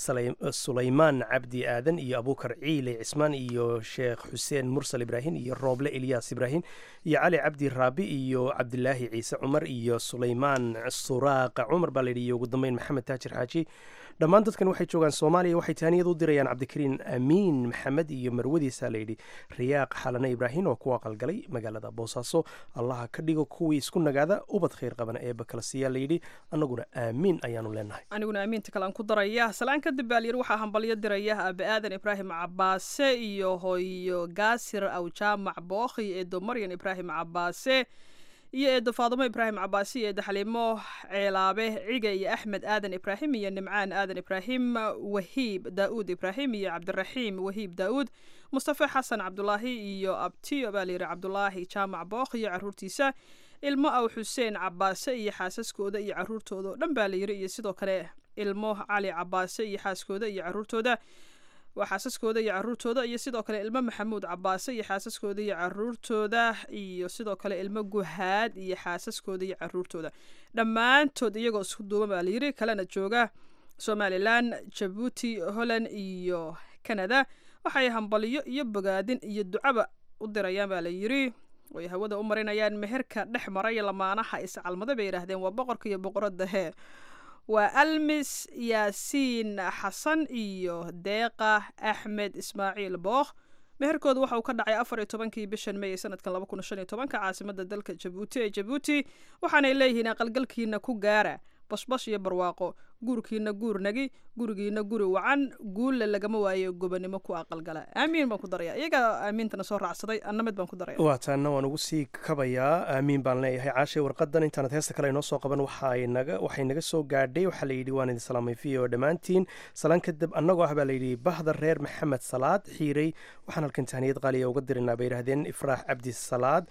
H: sulaymaan cabdi aadan iyo abuukar ciile cismaan iyo sheekh xuseen mursal ibraahim iyo rooble ilyaas ibraahim iyo cali cabdi raabi iyo cabdilaahi ciise cumar iyo sulaymaan suraaqa cumar baa layidhi iyo ugu dambeyn maxamed taajir xaaji dhammaan dadkan waxay joogaan soomaaliya waxay taaniyad u dirayaan cabdikariin amiin maxamed iyo marwadiisa layidhi riyaaq xalane ibraahim oo ku aqalgalay magaalada boosaaso allaha ka dhigo kuwii isku nagaada ubad khayr qabana eeba kala siiyaa layidhi annaguna aamiin ayaanu leenahay
G: aniguna aamiinta kale aan ku daraya salaan kadib baa layidhi waxaa hambalyo diraya aabe aadan ibraahim cabaase iyo hooyo gaasir awjaamac bookhi eedo maryan ibraahim cabaase iyo eedo faadumo ibraahim cabaasi iyo eedo xaliimo ceelaabe ciga iyo axmed aadan ibraahim iyo nimcaan aadan ibraahim wahiib daa'uud ibraahim iyo cabdiraxiim wahiib daa'uud mustafe xasan cabdulaahi iyo abtiyo baa layidhi cabdulaahi jaamac bookh iyo caruurtiisa ilmo aw xuseen cabaase iyo xaasaskooda iyo caruurtooda oo dhan baa layidhi iyo sidoo kale ilmo cali cabaase iyo xaaskooda iyo caruurtooda waa xaasaskooda iyo caruurtooda iyo sidoo kale ilmo maxamuud cabaase iyo xaasaskooda iyo caruurtooda iyo sidoo kale ilmo guhaad iyo xaasaskooda iyo caruurtooda dhammaantood iyagoo isku duuban baa layidhi kalena jooga somalilan jabuuti holland iyo canada waxay hambalyo iyo bogaadin iyo ducaba u dirayaan baa layidhi way hawada u marinayaan meherka dhex maray lamaanaha iscalmada bay yidhaahdeen waa boqorka iyo boqoradda hee waa almis yaasiin xasan iyo deeqa axmed ismaaciil bookh meherkooda waxa uu ka dhacay afar iyo tobankii bishan may ee sanadkan laba kun shan iyo tobanka caasimada dalka jabuuti ee jabuuti waxaanay leeyihiin aqalgalkiina ku gaara bashbash iyo barwaaqo guurkiina guur nagi gurigiina guri wacan guulle lagama waayo gobanimo ku aqalgala aamiin baan ku daraya iyaga aamiintana soo raacsaday anna mid baan ku daraya
H: waa taana waan ugu sii kabayaa aamiin baan leeyahay caashay warqadan intaanad heesta kale inoo soo qaban waxay naga waxay naga soo gaadhay waxaa layidhi waan idin salaamay v o dhammaantiin salaan kadib annagoo ah baa layidhi bahda reer maxamed salaad xiirey waxaan halkan tahniyad qaaliya uga dirinaa bay yidhahdeen ifraax cabdi salaad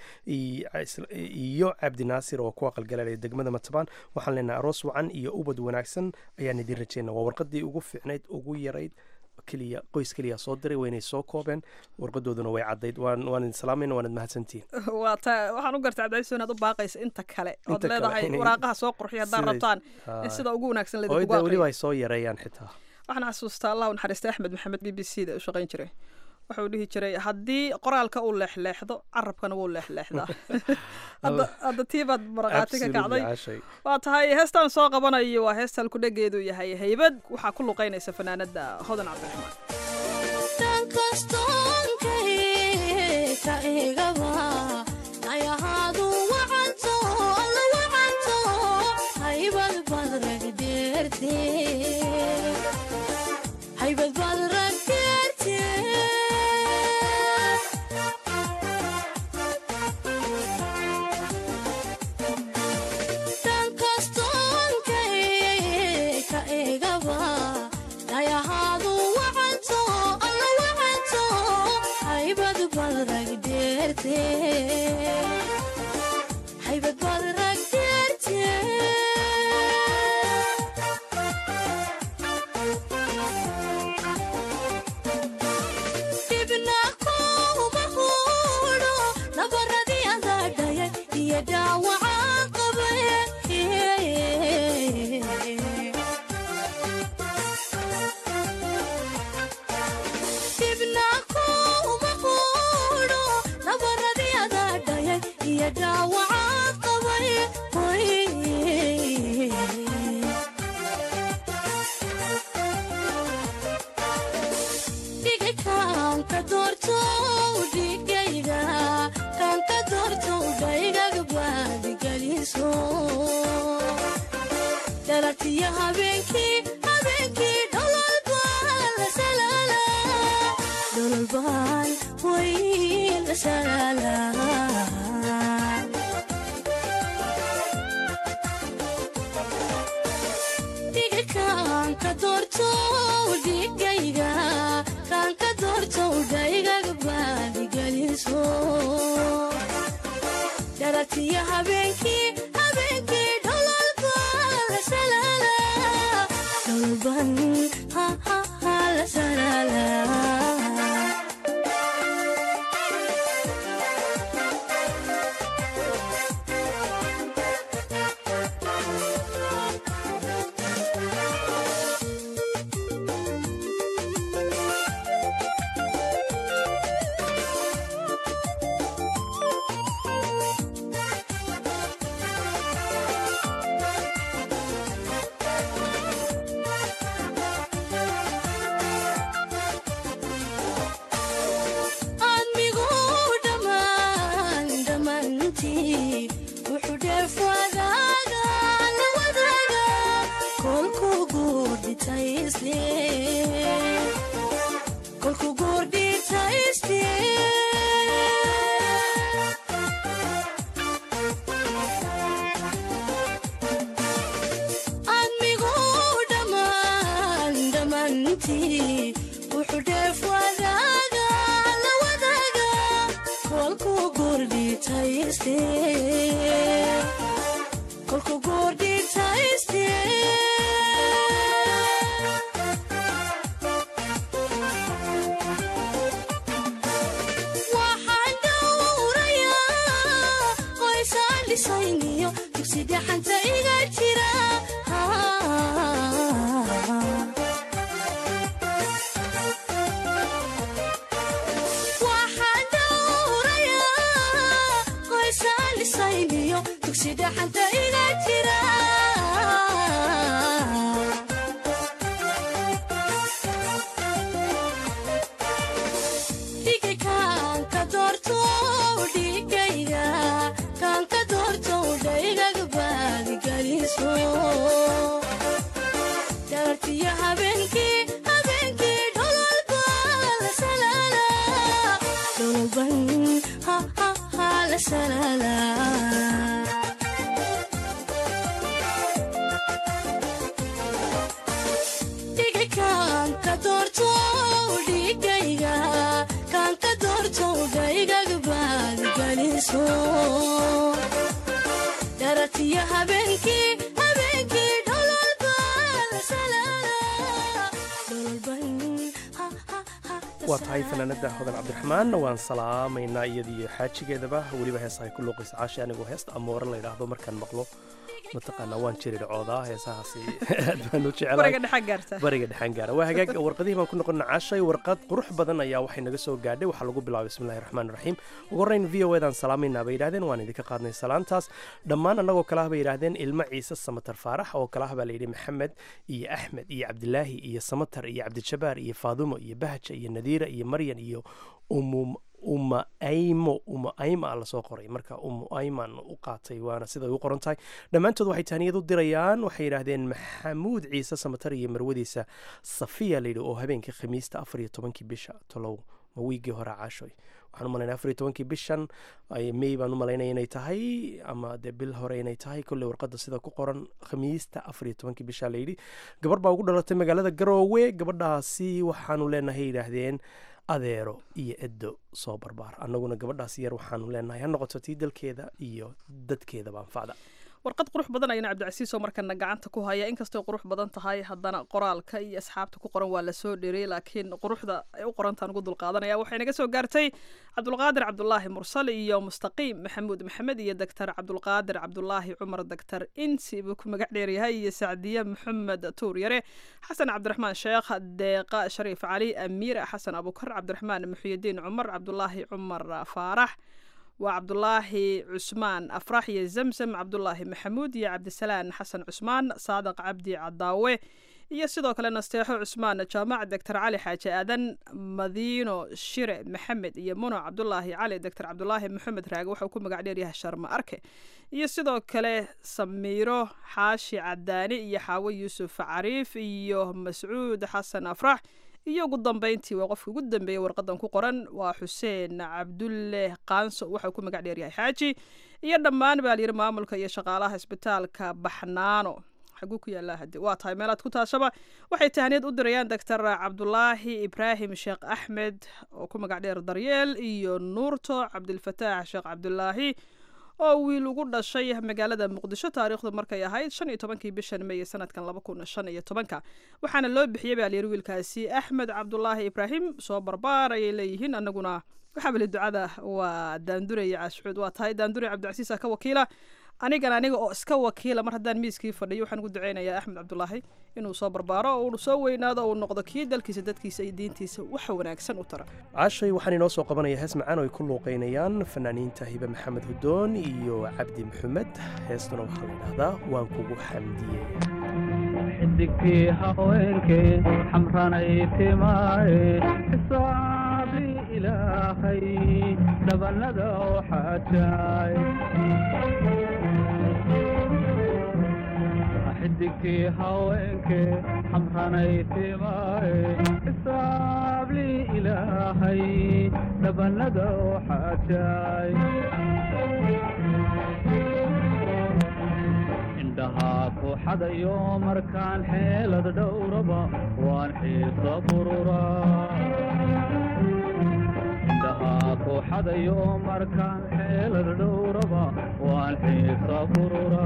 H: iyo cabdi naasir oo ku aqalgalaalaya degmada matabaan waxaan leenahay aroos wacan iyo ubad wanaagsan ayaan idin rajeyna waa warqadii ugu fiicnayd ugu yarayd keliya qoys keliya soo diray waynay soo koobeen warqadooduna way caddayd waan waan idin salaamayna waanad mahadsantihiin
G: waa ta waxaan u gartay cabdicaiso inaad u baaqaysa inta kale ood
H: Inta kale
G: leedahay
H: inay-
G: waraaqaha soo qurxiya haddaan
H: siday-
G: rabtaan
H: haa.
G: in sida ugu wanaagsan
H: oo
G: laydinkugu
H: de weliba
G: aqriyo
H: ay soo yareeyaan xitaa
G: waxaan xasuustaa allah u naxariistay axmed maxamed b b c da u shaqayn jiray wuxuu dhihi jiray haddii qoraalka uu leexleexdo carabkana wuu leexleexdaa hadda hadda tii baad maraqaati ka
H: Absolutely,
G: kacday
H: caashay.
G: waa tahay heestan soo qabanayo waa heesta halkudhegeedu yahay haybad waxaa ku luqaynaysa fanaanada hodan cabdiraxmaan
I: habeenkii habeenkii dhololbaan la salaalaa dhololbaan way la salaalaa dhiga kaanka doorto dhigayga kaanka doorto dhaygaga baadigeliso dharatiya habeenkii habeenkii dhololbaan la salaalaa dhololban ha ha ha la salaalaa admigu dhammaan dhammaantii wuxuu dheef wadaaga la wadaaga kolku guurdhitaysle kolku guurdhitaysle admigu dhammaan dhammaantii wuxuu dheef wadaaga la wadaaga kolku guurdhitayste kolku guurdhitayste waxaan dhowrayaa qoysaan dhisayniyo dugsi dhaxanta iga jira waxaan dhowrayaa qoysaan dhisayniyo dugsi dhaxanta iga jira dhiga kaanka doorto dhigayga kaanka doorto dhaygaga baadigeliso darartiya habeenkii habeenkii dhololbaan la salaalaa dhololban ha ha ha la salaalaa dhiga kaanka doorto dhigayga kaanka doorto dhaygaga baadigeliso darartiya habeenkii habeenkii dhololbaan la salaalaa dhololban ha ha ha la
H: waa tahay fanaanada hodan cabdiraxmaan waan salaamaynaa iyadiyo xaajigeedaba weliba heesahay ku luuqaysa caashi anigoo heesta amoore la yidhaahdo markaan maqlo mataqaanaa waan jiri dhacoodaa heesahaasi aad baan u jecelahay
G: bariga dhexaa gaarta
H: bariga dhexaan gaara waa hagaag warqadihii baan ku noqona cashay warqad qurux badan ayaa waxay naga soo gaadhay waxaa lagu bilaabay bismillahi raxmaan raxiim ugu horreyn v o edan salaamaynaa bay yidhahdeen waan idinka qaadnay salaantaas dhammaan annagoo kale ah bay yidhahdeen ilmo ciise samatar faarax oo kale ah baa layidhi maxamed iyo axmed iyo cabdilaahi iyo samatar iyo cabdijabaar iyo faadumo iyo bahja iyo nadiira iyo maryan iyo umu uma aymo uma ayma a lasoo qoray marka umu ayman u qaatay waana siday u qoran tahay dhammaantood waxay taaniyad u dirayaan waxay yidhaahdeen maxamuud ciise samatar iyo marwadiisa safiya layidhi oo habeenkii khamiista afar iyo tobankii bisha tolow ma wiigii hore caashoy waxaan u malaynaya afar iyo tobankii bishan may baan u malaynaya inay tahay ama dee bil hore inay tahay kolley warqadda sida ku qoran khamiista afar iyo tobankii bisha layidhi gabar baa ugu dhalatay magaalada garoowe gabadhaasi waxaanu leenahay yidhaahdeen adeero iyo eddo soo barbaar annaguna gabadhaas yar waxaanu leenahay ha noqoto tii dalkeeda iyo dadkeedaba anfacda
G: warqad qurux badan ayana cabdicasiis oo markana gacanta ku haya inkastoo qurux badan tahay haddana qoraalka iyo asxaabta ku qoran waa lasoo dheeriyey laakiin quruxda ay u qorantaan ugu dulqaadanaya waxay naga soo gaartay cabdulqaadir cabdulaahi mursal iyo mustaqiim maxamuud maxamed iyo doctor cabdulqaadir cabdulaahi cumar doctor insi buu ku magac dheeryahay iyo sacdiye maxamed tuur yare xasan cabdiraxmaan sheekh deeqa shariif cali amiir xasan abukar cabdiraxmaan muxyidiin cumar cabdulaahi cumar faarax waa cabdulaahi cusmaan afrax iyo zamzam cabdulaahi maxamuud iyo cabdisalaan xasan cusmaan saadaq cabdi cadaawe iyo sidoo kale nasteexo cusmaan jaamac doctor cali xaaji aadan madiino shire maxamed iyo muno cabdulaahi cali doctor cabdulaahi maxamed raage waxauu ku magac dheeryahay sharma arke iyo sidoo kale samiiro xaashi cadaani iyo xaawo yuusuf cariif iyo mascuud xasan afrax iyo ugu dambeyntii waa qofka ugu dambeeyey warqadan ku qoran waa xuseen cabdulle qaanso waxauu ku magac dheeryahay xaaji iyo dhammaan baa layidhi maamulka iyo shaqaalaha isbitaalka baxnaano xaguu ku yaallaa hade waa tahay meelaad ku taashaba waxay tahniyad u dirayaan doctor cabdulaahi ibraahim sheekh axmed oo ku magac dheer daryeel iyo nuurto cabdilfataax sheekh cabdulaahi oo wiil ugu dhashay magaalada muqdisho taariikhdu markay ahayd shan iyo tobankii bishan meeye sanadkan laba kun shan iyo tobanka waxaana loo bixiyey baa layidhi wiilkaasi axmed cabdulaahi ibraahim soo barbaar ayay leeyihiin annaguna waxaabali ducada waa daanduraya caashucuud waa tahay daandure cabdicasiisa ka wakiila anigan aniga oo iska wakiila mar haddaan miiskii fadhiyo waxaan ugu duceynayaa axmed cabdulaahi inuu soo barbaaro oo uu soo weynaado uu noqdo kii dalkiisa dadkiisa iyo diintiisa wax wanaagsan u tara
H: caashay waxaan inoo soo qabanaya hees macaan oo ay ku luuqaynayaan fanaaniinta hibe maxamed hudoon iyo cabdi maxamed heestuna waxaa la yidhahdaa waan kugu xamdiyey
J: xidigtii haweenkee xamranay timaaye xisaabi ilaahay dhabanada oo xaajaay xidigtii haweenkee xamranay timaaye xisaabli ilaahay dhabanada oo xaajaay indhahaa ku xadayo markaan xeelad dhowraba waan xiisa burura indhahaa ku xadayo markaan xeelad dhowraba waan xiisa burura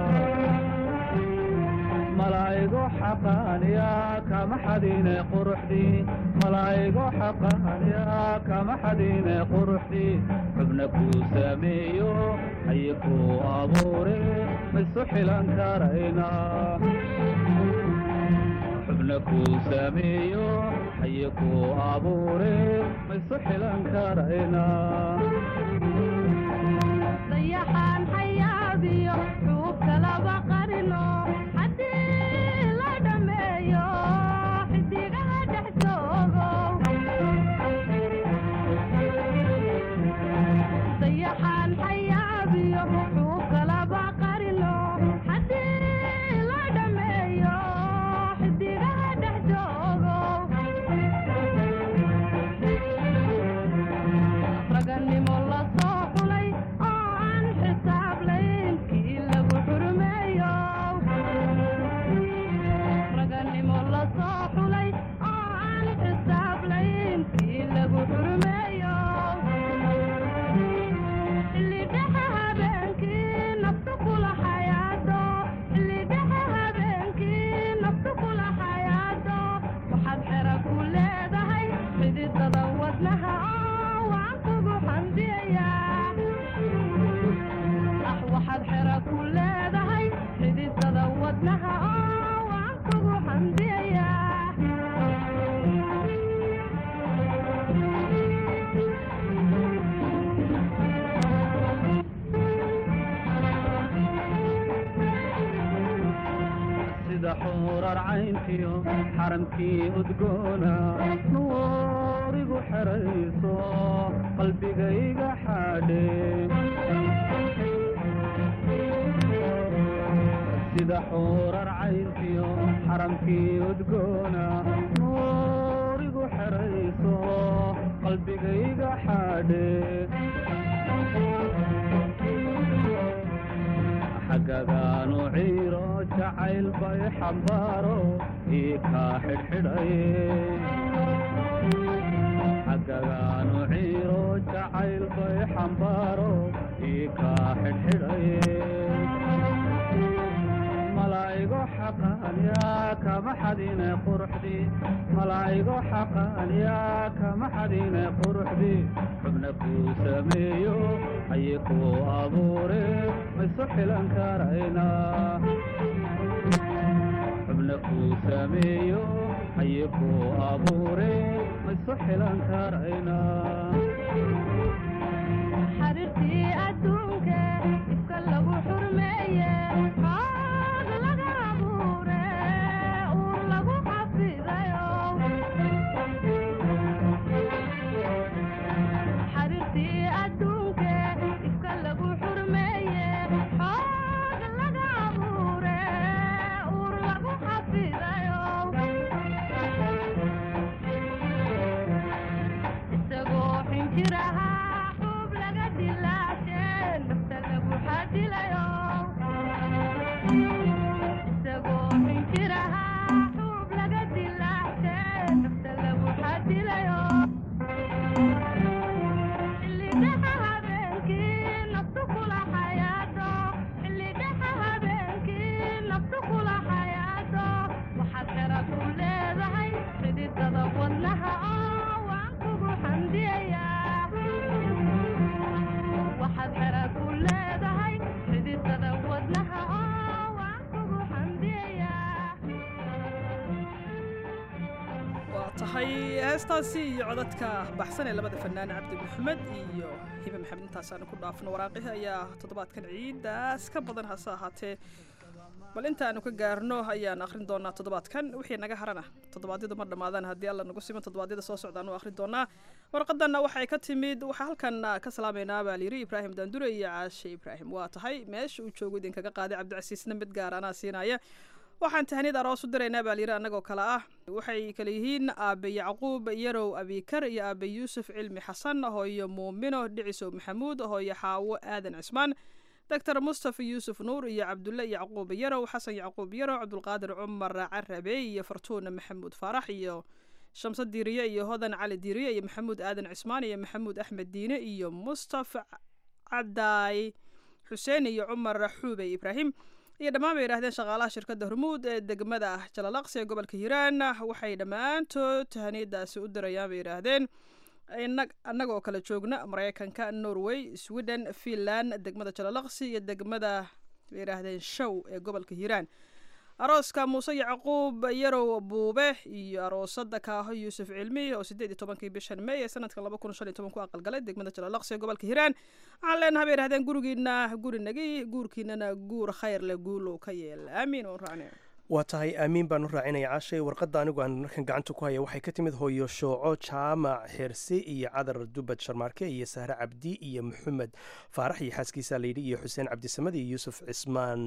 J: malaa'igo xaqaaniya kama xadine quruxdii malaa'igo xaqaaniya kama xadine quruxdii xubna kuu sameeyo haye kuu abuure maisu xilan karayna xubna kuu sameeyo haye kuu abuure maisu xilan karayna
K: dayaxaan xayaabiyo xuubka laba qarino haddii la dhammeeyo xidigaha dhex joogo dayaxaan xayaabiyo xuubka laba qarino haddii la dhammeeyo xidigaha dhex joogo raganimo la soo xulay oo aan xisaab layn kii lagu xurmeeyo raganimo la soo xulay oo aan xisaab layn kii lagu xurmeeyo xillidhexe habeenkii naftu kula xayaado xillidhexe habeenkii naftu kula xayaado waxaad xera ku leedahay xididada wadnaha oo waan kugu xamdiyayaa ah waxaad xera ku leedahay xididada wadnaha oo waan kugu xamdiyayaa
J: sida xuurar cayntiyo xaramkii udgoona nuurigu xerayso qalbigayga xaadhe sida xuurar cayntiyo xaramkii udgoona nuurigu xerayso qalbigayga xaadhe xagagaanu ciiro jacayl bay xambaaro ii kaa xidhxidhaye xagagaanu ciiro jacayl bay xambaaro ii kaa xidhxidhaye malaa'igo xaqaaniya kama xadine quruxdii malaa'igo xaqaaniya kama xadine quruxdii xubna kuu sameeyo haye kuu abuure maisu xilan karayna xubna kuu sameeyo haye kuu abuure maisu xilan karayna
K: xariirtii adduunke ifka lagu xurmeeye xoog laga abuure uur
G: tahay heestaasi iyo codadka baxsan ee labada fanaan cabdi maxamed iyo hibe maxamed intaasaanu ku dhaafno waraaqihii ayaa toddobaadkan ciidaas ka badan hase ahaatee bal intaanu ka gaarno ayaan akhrin doonaa toddobaadkan wixii naga harana toddobaadyadu ma dhammaadaan haddii alla nagu siman toddobaadyada soo socdaan u akhrin doonaa warqadanna waxay ka timid waxaa halkan ka salaamaynaa baa layiri ibraahim daandure iyo caashe ibraahim waa tahay meesha uu joogo idinkaga qaaday cabdicasiisna mid gaar anaa siinaya waxaan tahniyad aroos u diraynaa baa layiri annagoo kale ah waxay kale yihiin aabe yacquub yarow abikar iyo aabe yuusuf cilmi xasan hooyo muumino dhicisow maxamuud hooyo xaawo aadan cismaan doctor mustafa yuusuf nuur iyo cabdulle yacquub yarow xasan yacquub yarow cabdulqaadir cumar carabe iyo fartuuna maxamuud faarax iyo shamse diiriye iyo hodan cali diiriye iyo maxamuud aadan cismaan iyo maxamuud axmed diine iyo mustafa cabdaay xuseen iyo cumar xuubey ibraahim iyo dhammaan bay yidhahdeen shaqaalaha shirkadda hormuud ee degmada jalalaqsi ee gobolka hiiraan waxay dhammaantood tahaniyadaasi u dirayaan bay yidhaahdeen annagoo kala joogna maraykanka norway sweden finland degmada jalalaqsi iyo degmada bay yidhaahdeen show ee gobolka hiiraan arooska muuse yacquub yarow buube iyo aroosada kaaho yuusuf cilmi oo sideed iyo tobankii bishan may ee sanadka laba kun shan iyo toban ku aqalgalay degmada jalalaqsi ee gobolka hiiraan waxaan leenahay bay yidhahdeen gurigiina guri nagi guurkiinana guur khayr le guulow ka yeel aamiin waan raacnay
H: waa tahay aamiin baan u raacinaya caashay warqadda anigu aan markan gacanta ku haya waxay ka timid hooyo shooco jaamac xirsi iyo cadar dubad sharmaarke iyo sahre cabdi iyo maxamed faarax iyo xaaskiisa layidhi iyo xuseen cabdisamad iyo yuusuf cismaan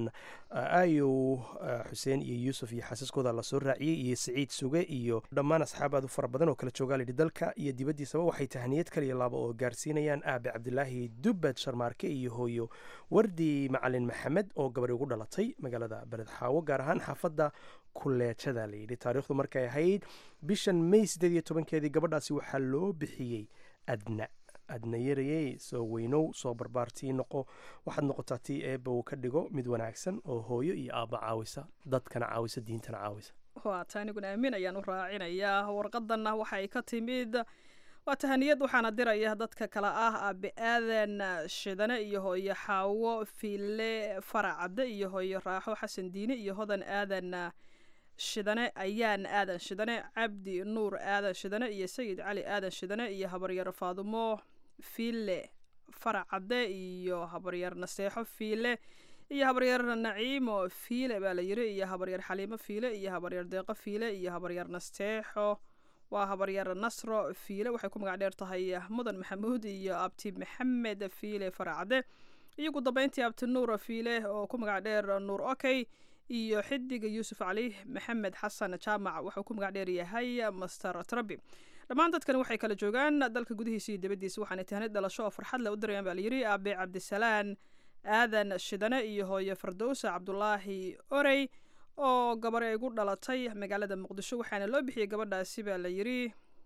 H: ayow xuseen iyo yuusuf iyo xaasaskooda lasoo raaciyey iyo siciid suge iyo dhammaan asxaab aad u fara badan oo kala joogaa layidhi dalka iyo dibaddiisaba waxay tahniyad kaliya laaba oo gaarsiinayaan aabe cabdilaahi dubad sharmaarke iyo hooyo wardi macalin maxamed oo gabadhi ugu dhalatay magaalada beled xaawo gaar ahaan xaafadda kuleejada layidhi taariikhdu markay ahayd bishan may sideed iyo tobankeedii gabadhaasi waxaa loo bixiyey adna adna yarayey soo weynow soo barbaartii noqo waxaad noqotaa tii eebba uu ka dhigo mid wanaagsan oo hooyo iyo aabba caawisa dadkana caawisa diintana caawisa
G: waa ta aniguna aamin ayaan u raacinayaa warqadanna waxay ka timid waa tahaniyad waxaana diraya dadka kale ah aabe aadan shidane iyo hooyo xaawo fiile faracadde iyo hooyo raaxo xasan diine iyo hodan aadan shidane ayaan aadan shidane cabdi nuur aadan shidane iyo sayid cali aadan shidane iyo habaryar faadumo fiile faracadde iyo habaryar naseexo fiile iyo habaryar naciimo fiile baa la yiri iyo habaryar xaliimo fiile iyo habaryar deeqo fiile iyo habaryar nasteexo waa habaryar nasro fiile waxay ku magac dheer tahay mudan maxamuud iyo abti maxamed fiile faracade iyo ugu dambeyntii abti nuur fiile oo ku magac dheer nuur okey iyo xidiga yuusuf cali maxamed xasan jaamac wuxuu ku magac dheer yahay master trabi dhammaan dadkani waxay kala joogaan dalka gudihiisa iyo dibaddiisa waxaana tahnid dhalasho oo farxad leh u dirayaan baa layidhi aabe cabdisalaan aadan shidane iyo hooye fardowsa cabdulaahi orey oo gabar ay gu dhalatay magaalada muqdisho waxaana loo bixiyey gabadhaasi baa la yidhi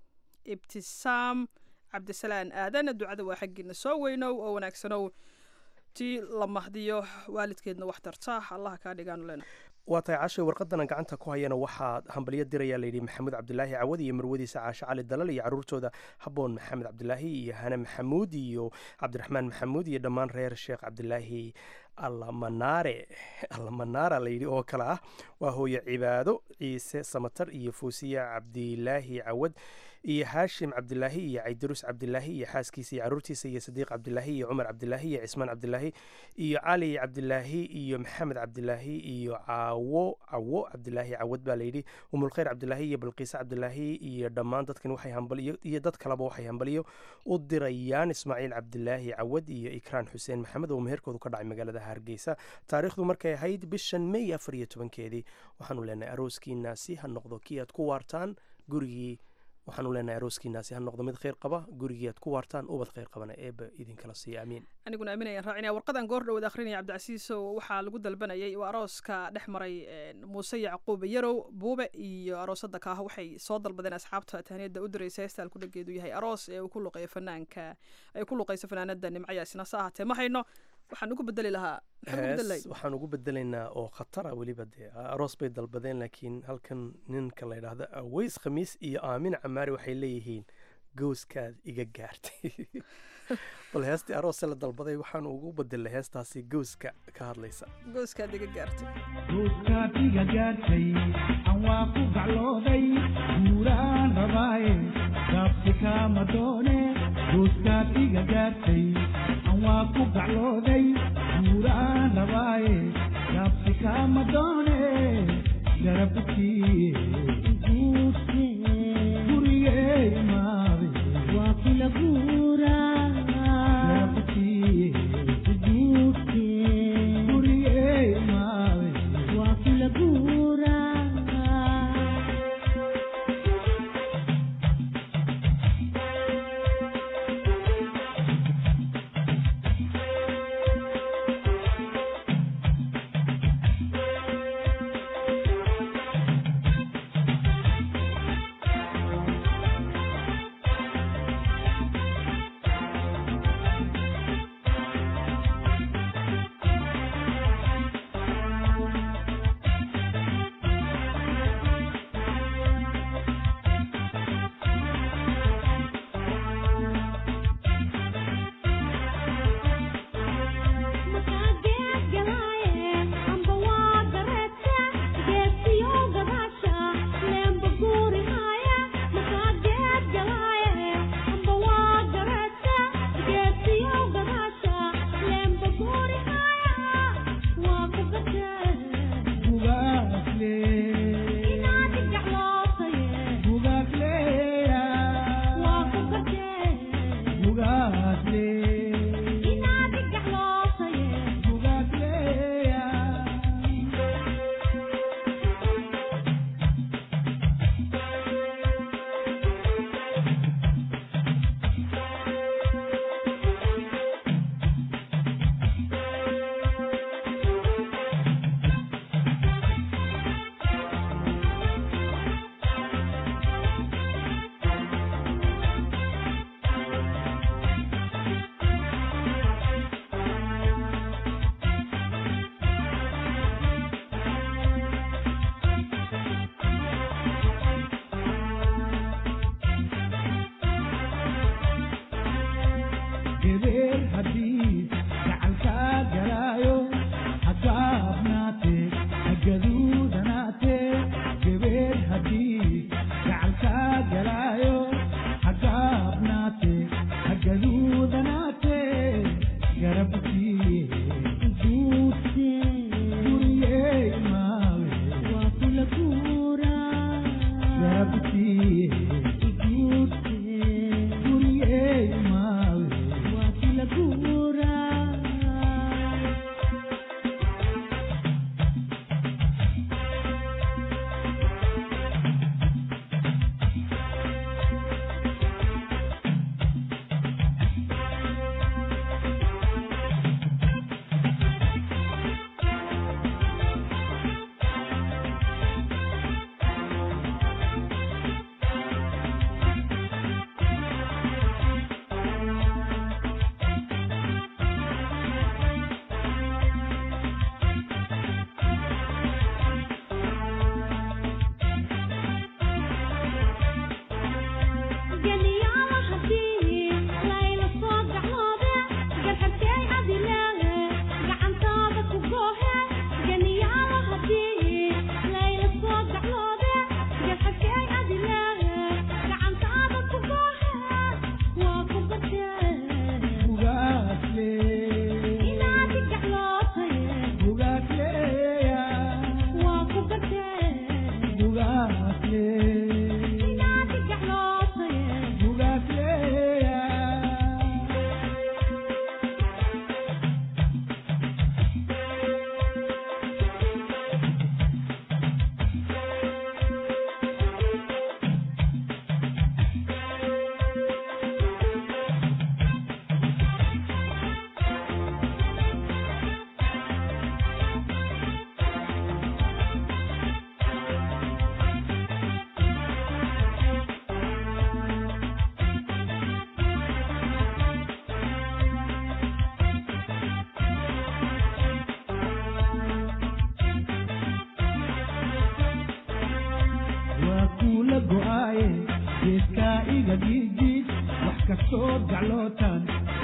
G: ibtisaam cabdisalaan aadan ducada waa xaggiina soo weynow oo wanaagsanow tii la mahdiyo waalidkeedna wax tarta allaha kaa dhigaanu lena
H: waa tahay cashay warqadana gacanta ku hayana waxaa hambalyo diraya layidhi maxamuud cabdilaahi cawad iyo marwadiisa caashe cali dalal iyo caruurtooda haboon maxamed cabdilaahi iyo hane maxamuud iyo cabdiraxmaan maxamuud iyo dhammaan reer sheekh cabdilaahi allamanaare allamanaara layidhi oo kale ah waa hooye cibaado ciise samatar iyo fuusiya cabdilaahi cawad iyo haashim cabdilaahi iyo caydarus cabdilaahi iyo xaaskiisa iyo caruurtiisa iyo sadiiq cabdilaahi iyo cumar cabdilaahi iyo cismaan cabdilaahi iyo cali cabdilaahi iyo maxamed cabdilaahi iyo caawo cawo cabdilaahi cawad baa layidhi umulkhayr cabdilaahi iyo balqiise cabdilaahi iyo dhammaan dadkan waxay hambaliyo iyo dad kaleba waxay hambaliyo u dirayaan ismaaciil cabdilaahi cawad iyo ikraan xuseen maxamed oo meherkoodu ka dhacay magaalada hargeysa taariikhdu markay ahayd bishan may afar iyo tobankeedii waxaanu leenahay arooskiinaasi ha noqdo kii aad ku waartaan gurigii waxaanu leenahay arooskiinaasi ha noqdo mid kheyr qaba gurigii aad ku waartaan ubad kheyr qabana eeba idinkala siiya amiin
G: aniguna aaminayaan raacinaya warqadan goor dhowad akhrinaya cabdicasiiso waxaa lagu dalbanayay waa arooska dhex maray muuse yacquub yarow buube iyo aroosada kaaho waxay soo dalbadeen asxaabta tahniyada u diraysa heestaan ku dhageedu yahay aroos ee uu ku luqeeyo fanaanka ay ku luqeyso fanaanada nimcayaasina sa ahaatee ma hayno waxaan ugu bedeli lahaa
H: hees waxaan ugu bedelaynaa oo khatara weliba dee aroos bay dalbadeen laakiin halkan ninka la yidhaahdo aweys khamiis iyo aamin camaari waxay leeyihiin gooskaad iga gaartay bal heestii aroose la dalbaday waxaan ugu bedelay heestaasi gooska ka hadlaysa
G: gooskaad iga gaartay
L: gooskaad iga gaartay aan waa ku gaclooday guuraan rabaaye gaabsi kaama doone gooskaad iga gaartay aan waa ku gaclooday guuraan rabaaye gaabsi kaama doone garabkii gurigee imaaday waa kula guuraa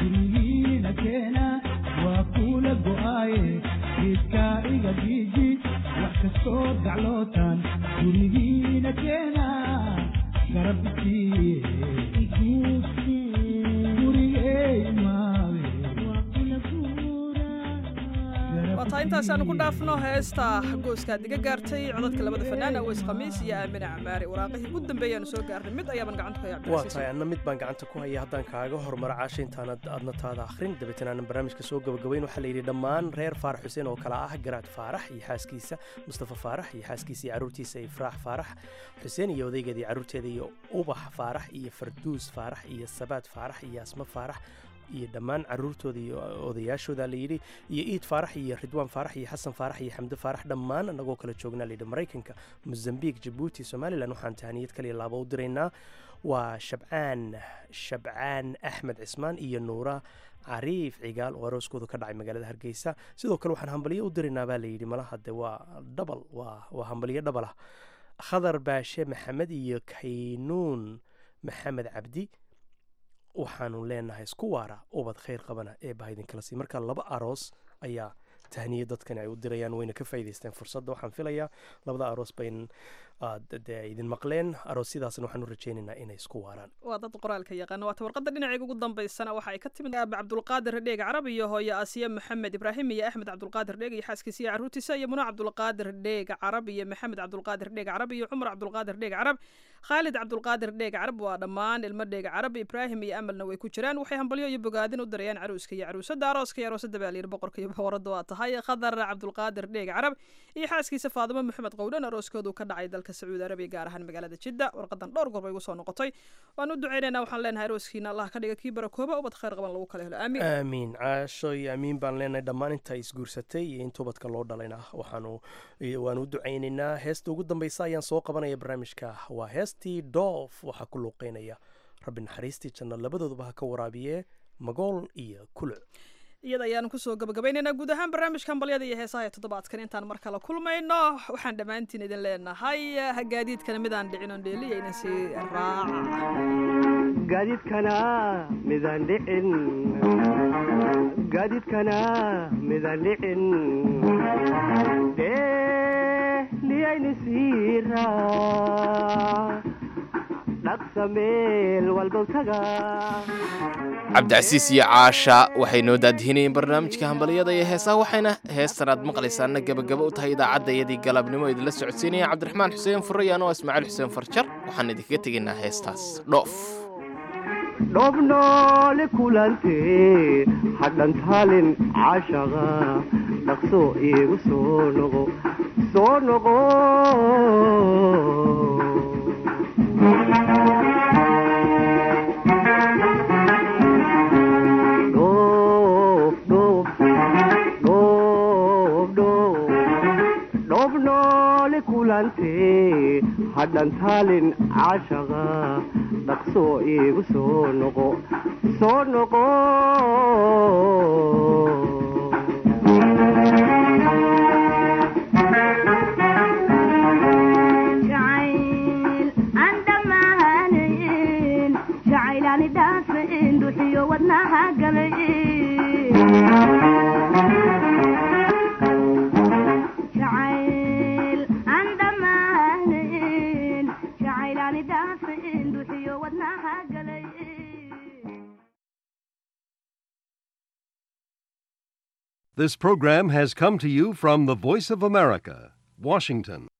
L: gurigiina keena waa kuula go'aaye geedkaa iga giiji wax kastoo gaclootaan gurigiina keena garabkii gurigey maawe
G: waataa intaasaanu ku dhaafno heesta gooskaad iga gaartay codadka labada fanaan aweys khamiis iyo aamine camaari waraaqihii ugu dambeeyaanu soo gaarnay mid ayaaban gacanta ku haya
H: waa
G: cabdilcasiis
H: tahay anna mid baan gacanta ku haya haddaan kaaga hormaro caasha intaanad aadna taada akhrin dabeetana aanan barnaamijka soo gabagabayn waxaa la yidhi dhammaan reer faarax xuseen oo kale ah garaad faarax iyo xaaskiisa mustafa faarax iyo xaaskiisa iyo carruurtiisa ifraax faarax xuseen iyo odaygeeda iyo carruurteeda iyo ubax faarax iyo farduus faarax iyo sabaad faarax iyo asma faarax iyo dhammaan caruurtooda iyo odayaashooda la yidhi iyo iid faarax iyo ridwaan faarax iyo xasan faarax iyo xamde faarax dhammaan annagoo kala joognaa layidhi maraykanka mozambique jabuuti somalilan waxaan tahaniyad kaliya laaba u diraynaa waa shabcaan shabcaan axmed cismaan iyo nuura cariif cigaal oo arooskoodu ka dhacay magaalada hargeysa sidoo kale waxaan hambaliyo u diraynaa baa layidhi malaha de waa dhabal waa waa hambaliyo dhabal ah khadar baashe maxamed iyo kaynuun maxamed cabdi waxaanu leenahay isku waara ubad khayr qabana ee bahaydinkala sii marka laba aroos ayaa tahniye dadkani ay u dirayaan wayna ka faa'iidaysteen fursadda waxaan filayaa labada aroos bayn dee idin maqleen aroosyadaasna waxaan u rajaynaynaa inay isku waaraan
G: waa dad qoraalka yaqaana waata warqadda dhinacayga ugu dambaysana waxa ay ka timid aabe cabdulqaadir dheeg carab iyo hooye asiya maxamed ibraahim iyo axmed cabdulqaadir dheeg iyo xaaskiisa iyo carruurtiisa iyo muno cabdulqaadir dheeg carab iyo maxamed cabdulqaadir dheeg carab iyo cumar cabdulqaadir dheeg carab khaalid cabdulqaadir dheeg carab waa dhammaan ilmo dheeg carab ibraahim iyo amalna way ku jiraan waxay hambalyo iyo bogaadin u dirayaan caruuska iyo caruusada arooska iyo aroosada baa layidhi boqorka iyo boqorada waa tahay khadar cabdulqaadir dheeg carab iyo xaaskiisa faadimo maxamed qowdhan arooskoodu ka dhacay dalka sacuudi arabiya gaar ahaan magaalada jidda warqadan dhowr goor bay igu soo noqotay waan u ducaynaynaa waxaan leenahay arooskiina allah ka dhiga kii barakooba ubad khayr qaban lagu kala helo aamiin
H: aamiin caasho iyo aamiin baan leenahay dhammaan inta isguursatay iyo inta ubadka loo dhalayna waxaanu waanu u ducaynaynaa heesta ugu dambaysa ayaan soo qabanaya barnaamijka waa heestii doof waxaa ku luuqeynaya rabbi naxariistii janno labadooduba ha ka waraabiye magool iyo kuluc
G: iyada ayaanu kusoo gabagabaynaynaa guud ahaan barnaamijka hambalyada iyo heesaha ee toddobaadkan intaan mar kale kulmayno waxaan dhammaantiin idin leenahay gaadiidkana midaan dhicin oon dheeliyayna sii raaca
M: gaadiidkana midaan dhicin gaadiidkana midaan dhicin dheeliyayna sii raac dhaqsa meel walbow taga
A: cabdicasiis iyo caasha waxay noo daadihinayeen barnaamijka hambalyada iyo heesaha waxayna heestan aad maqlaysaana gebagaba u tahay idaacadayadii galabnimo idinla socodsiinaya cabdiraxmaan xuseen furayaan oo ismaaciil xuseen farjar waxaan idinkaga tegaynaa heestaas dhoof
M: dhoobnoole kulantee hadhantaalin caashaqa dhaqso iigu soo noqo soo noqo dhoobnoole kulantee hadhantaalin caashaqa dhaqso iigu soo noqo soo noqo
N: jacayl aan dhammaanayn jacaylaani dhaafin duxiyo wadnaha galay jacayl aan dhammaanayn jacaylaani dhaafin duxiyo wadnaha galay
O: This program has come to you from the Voice of America, Washington.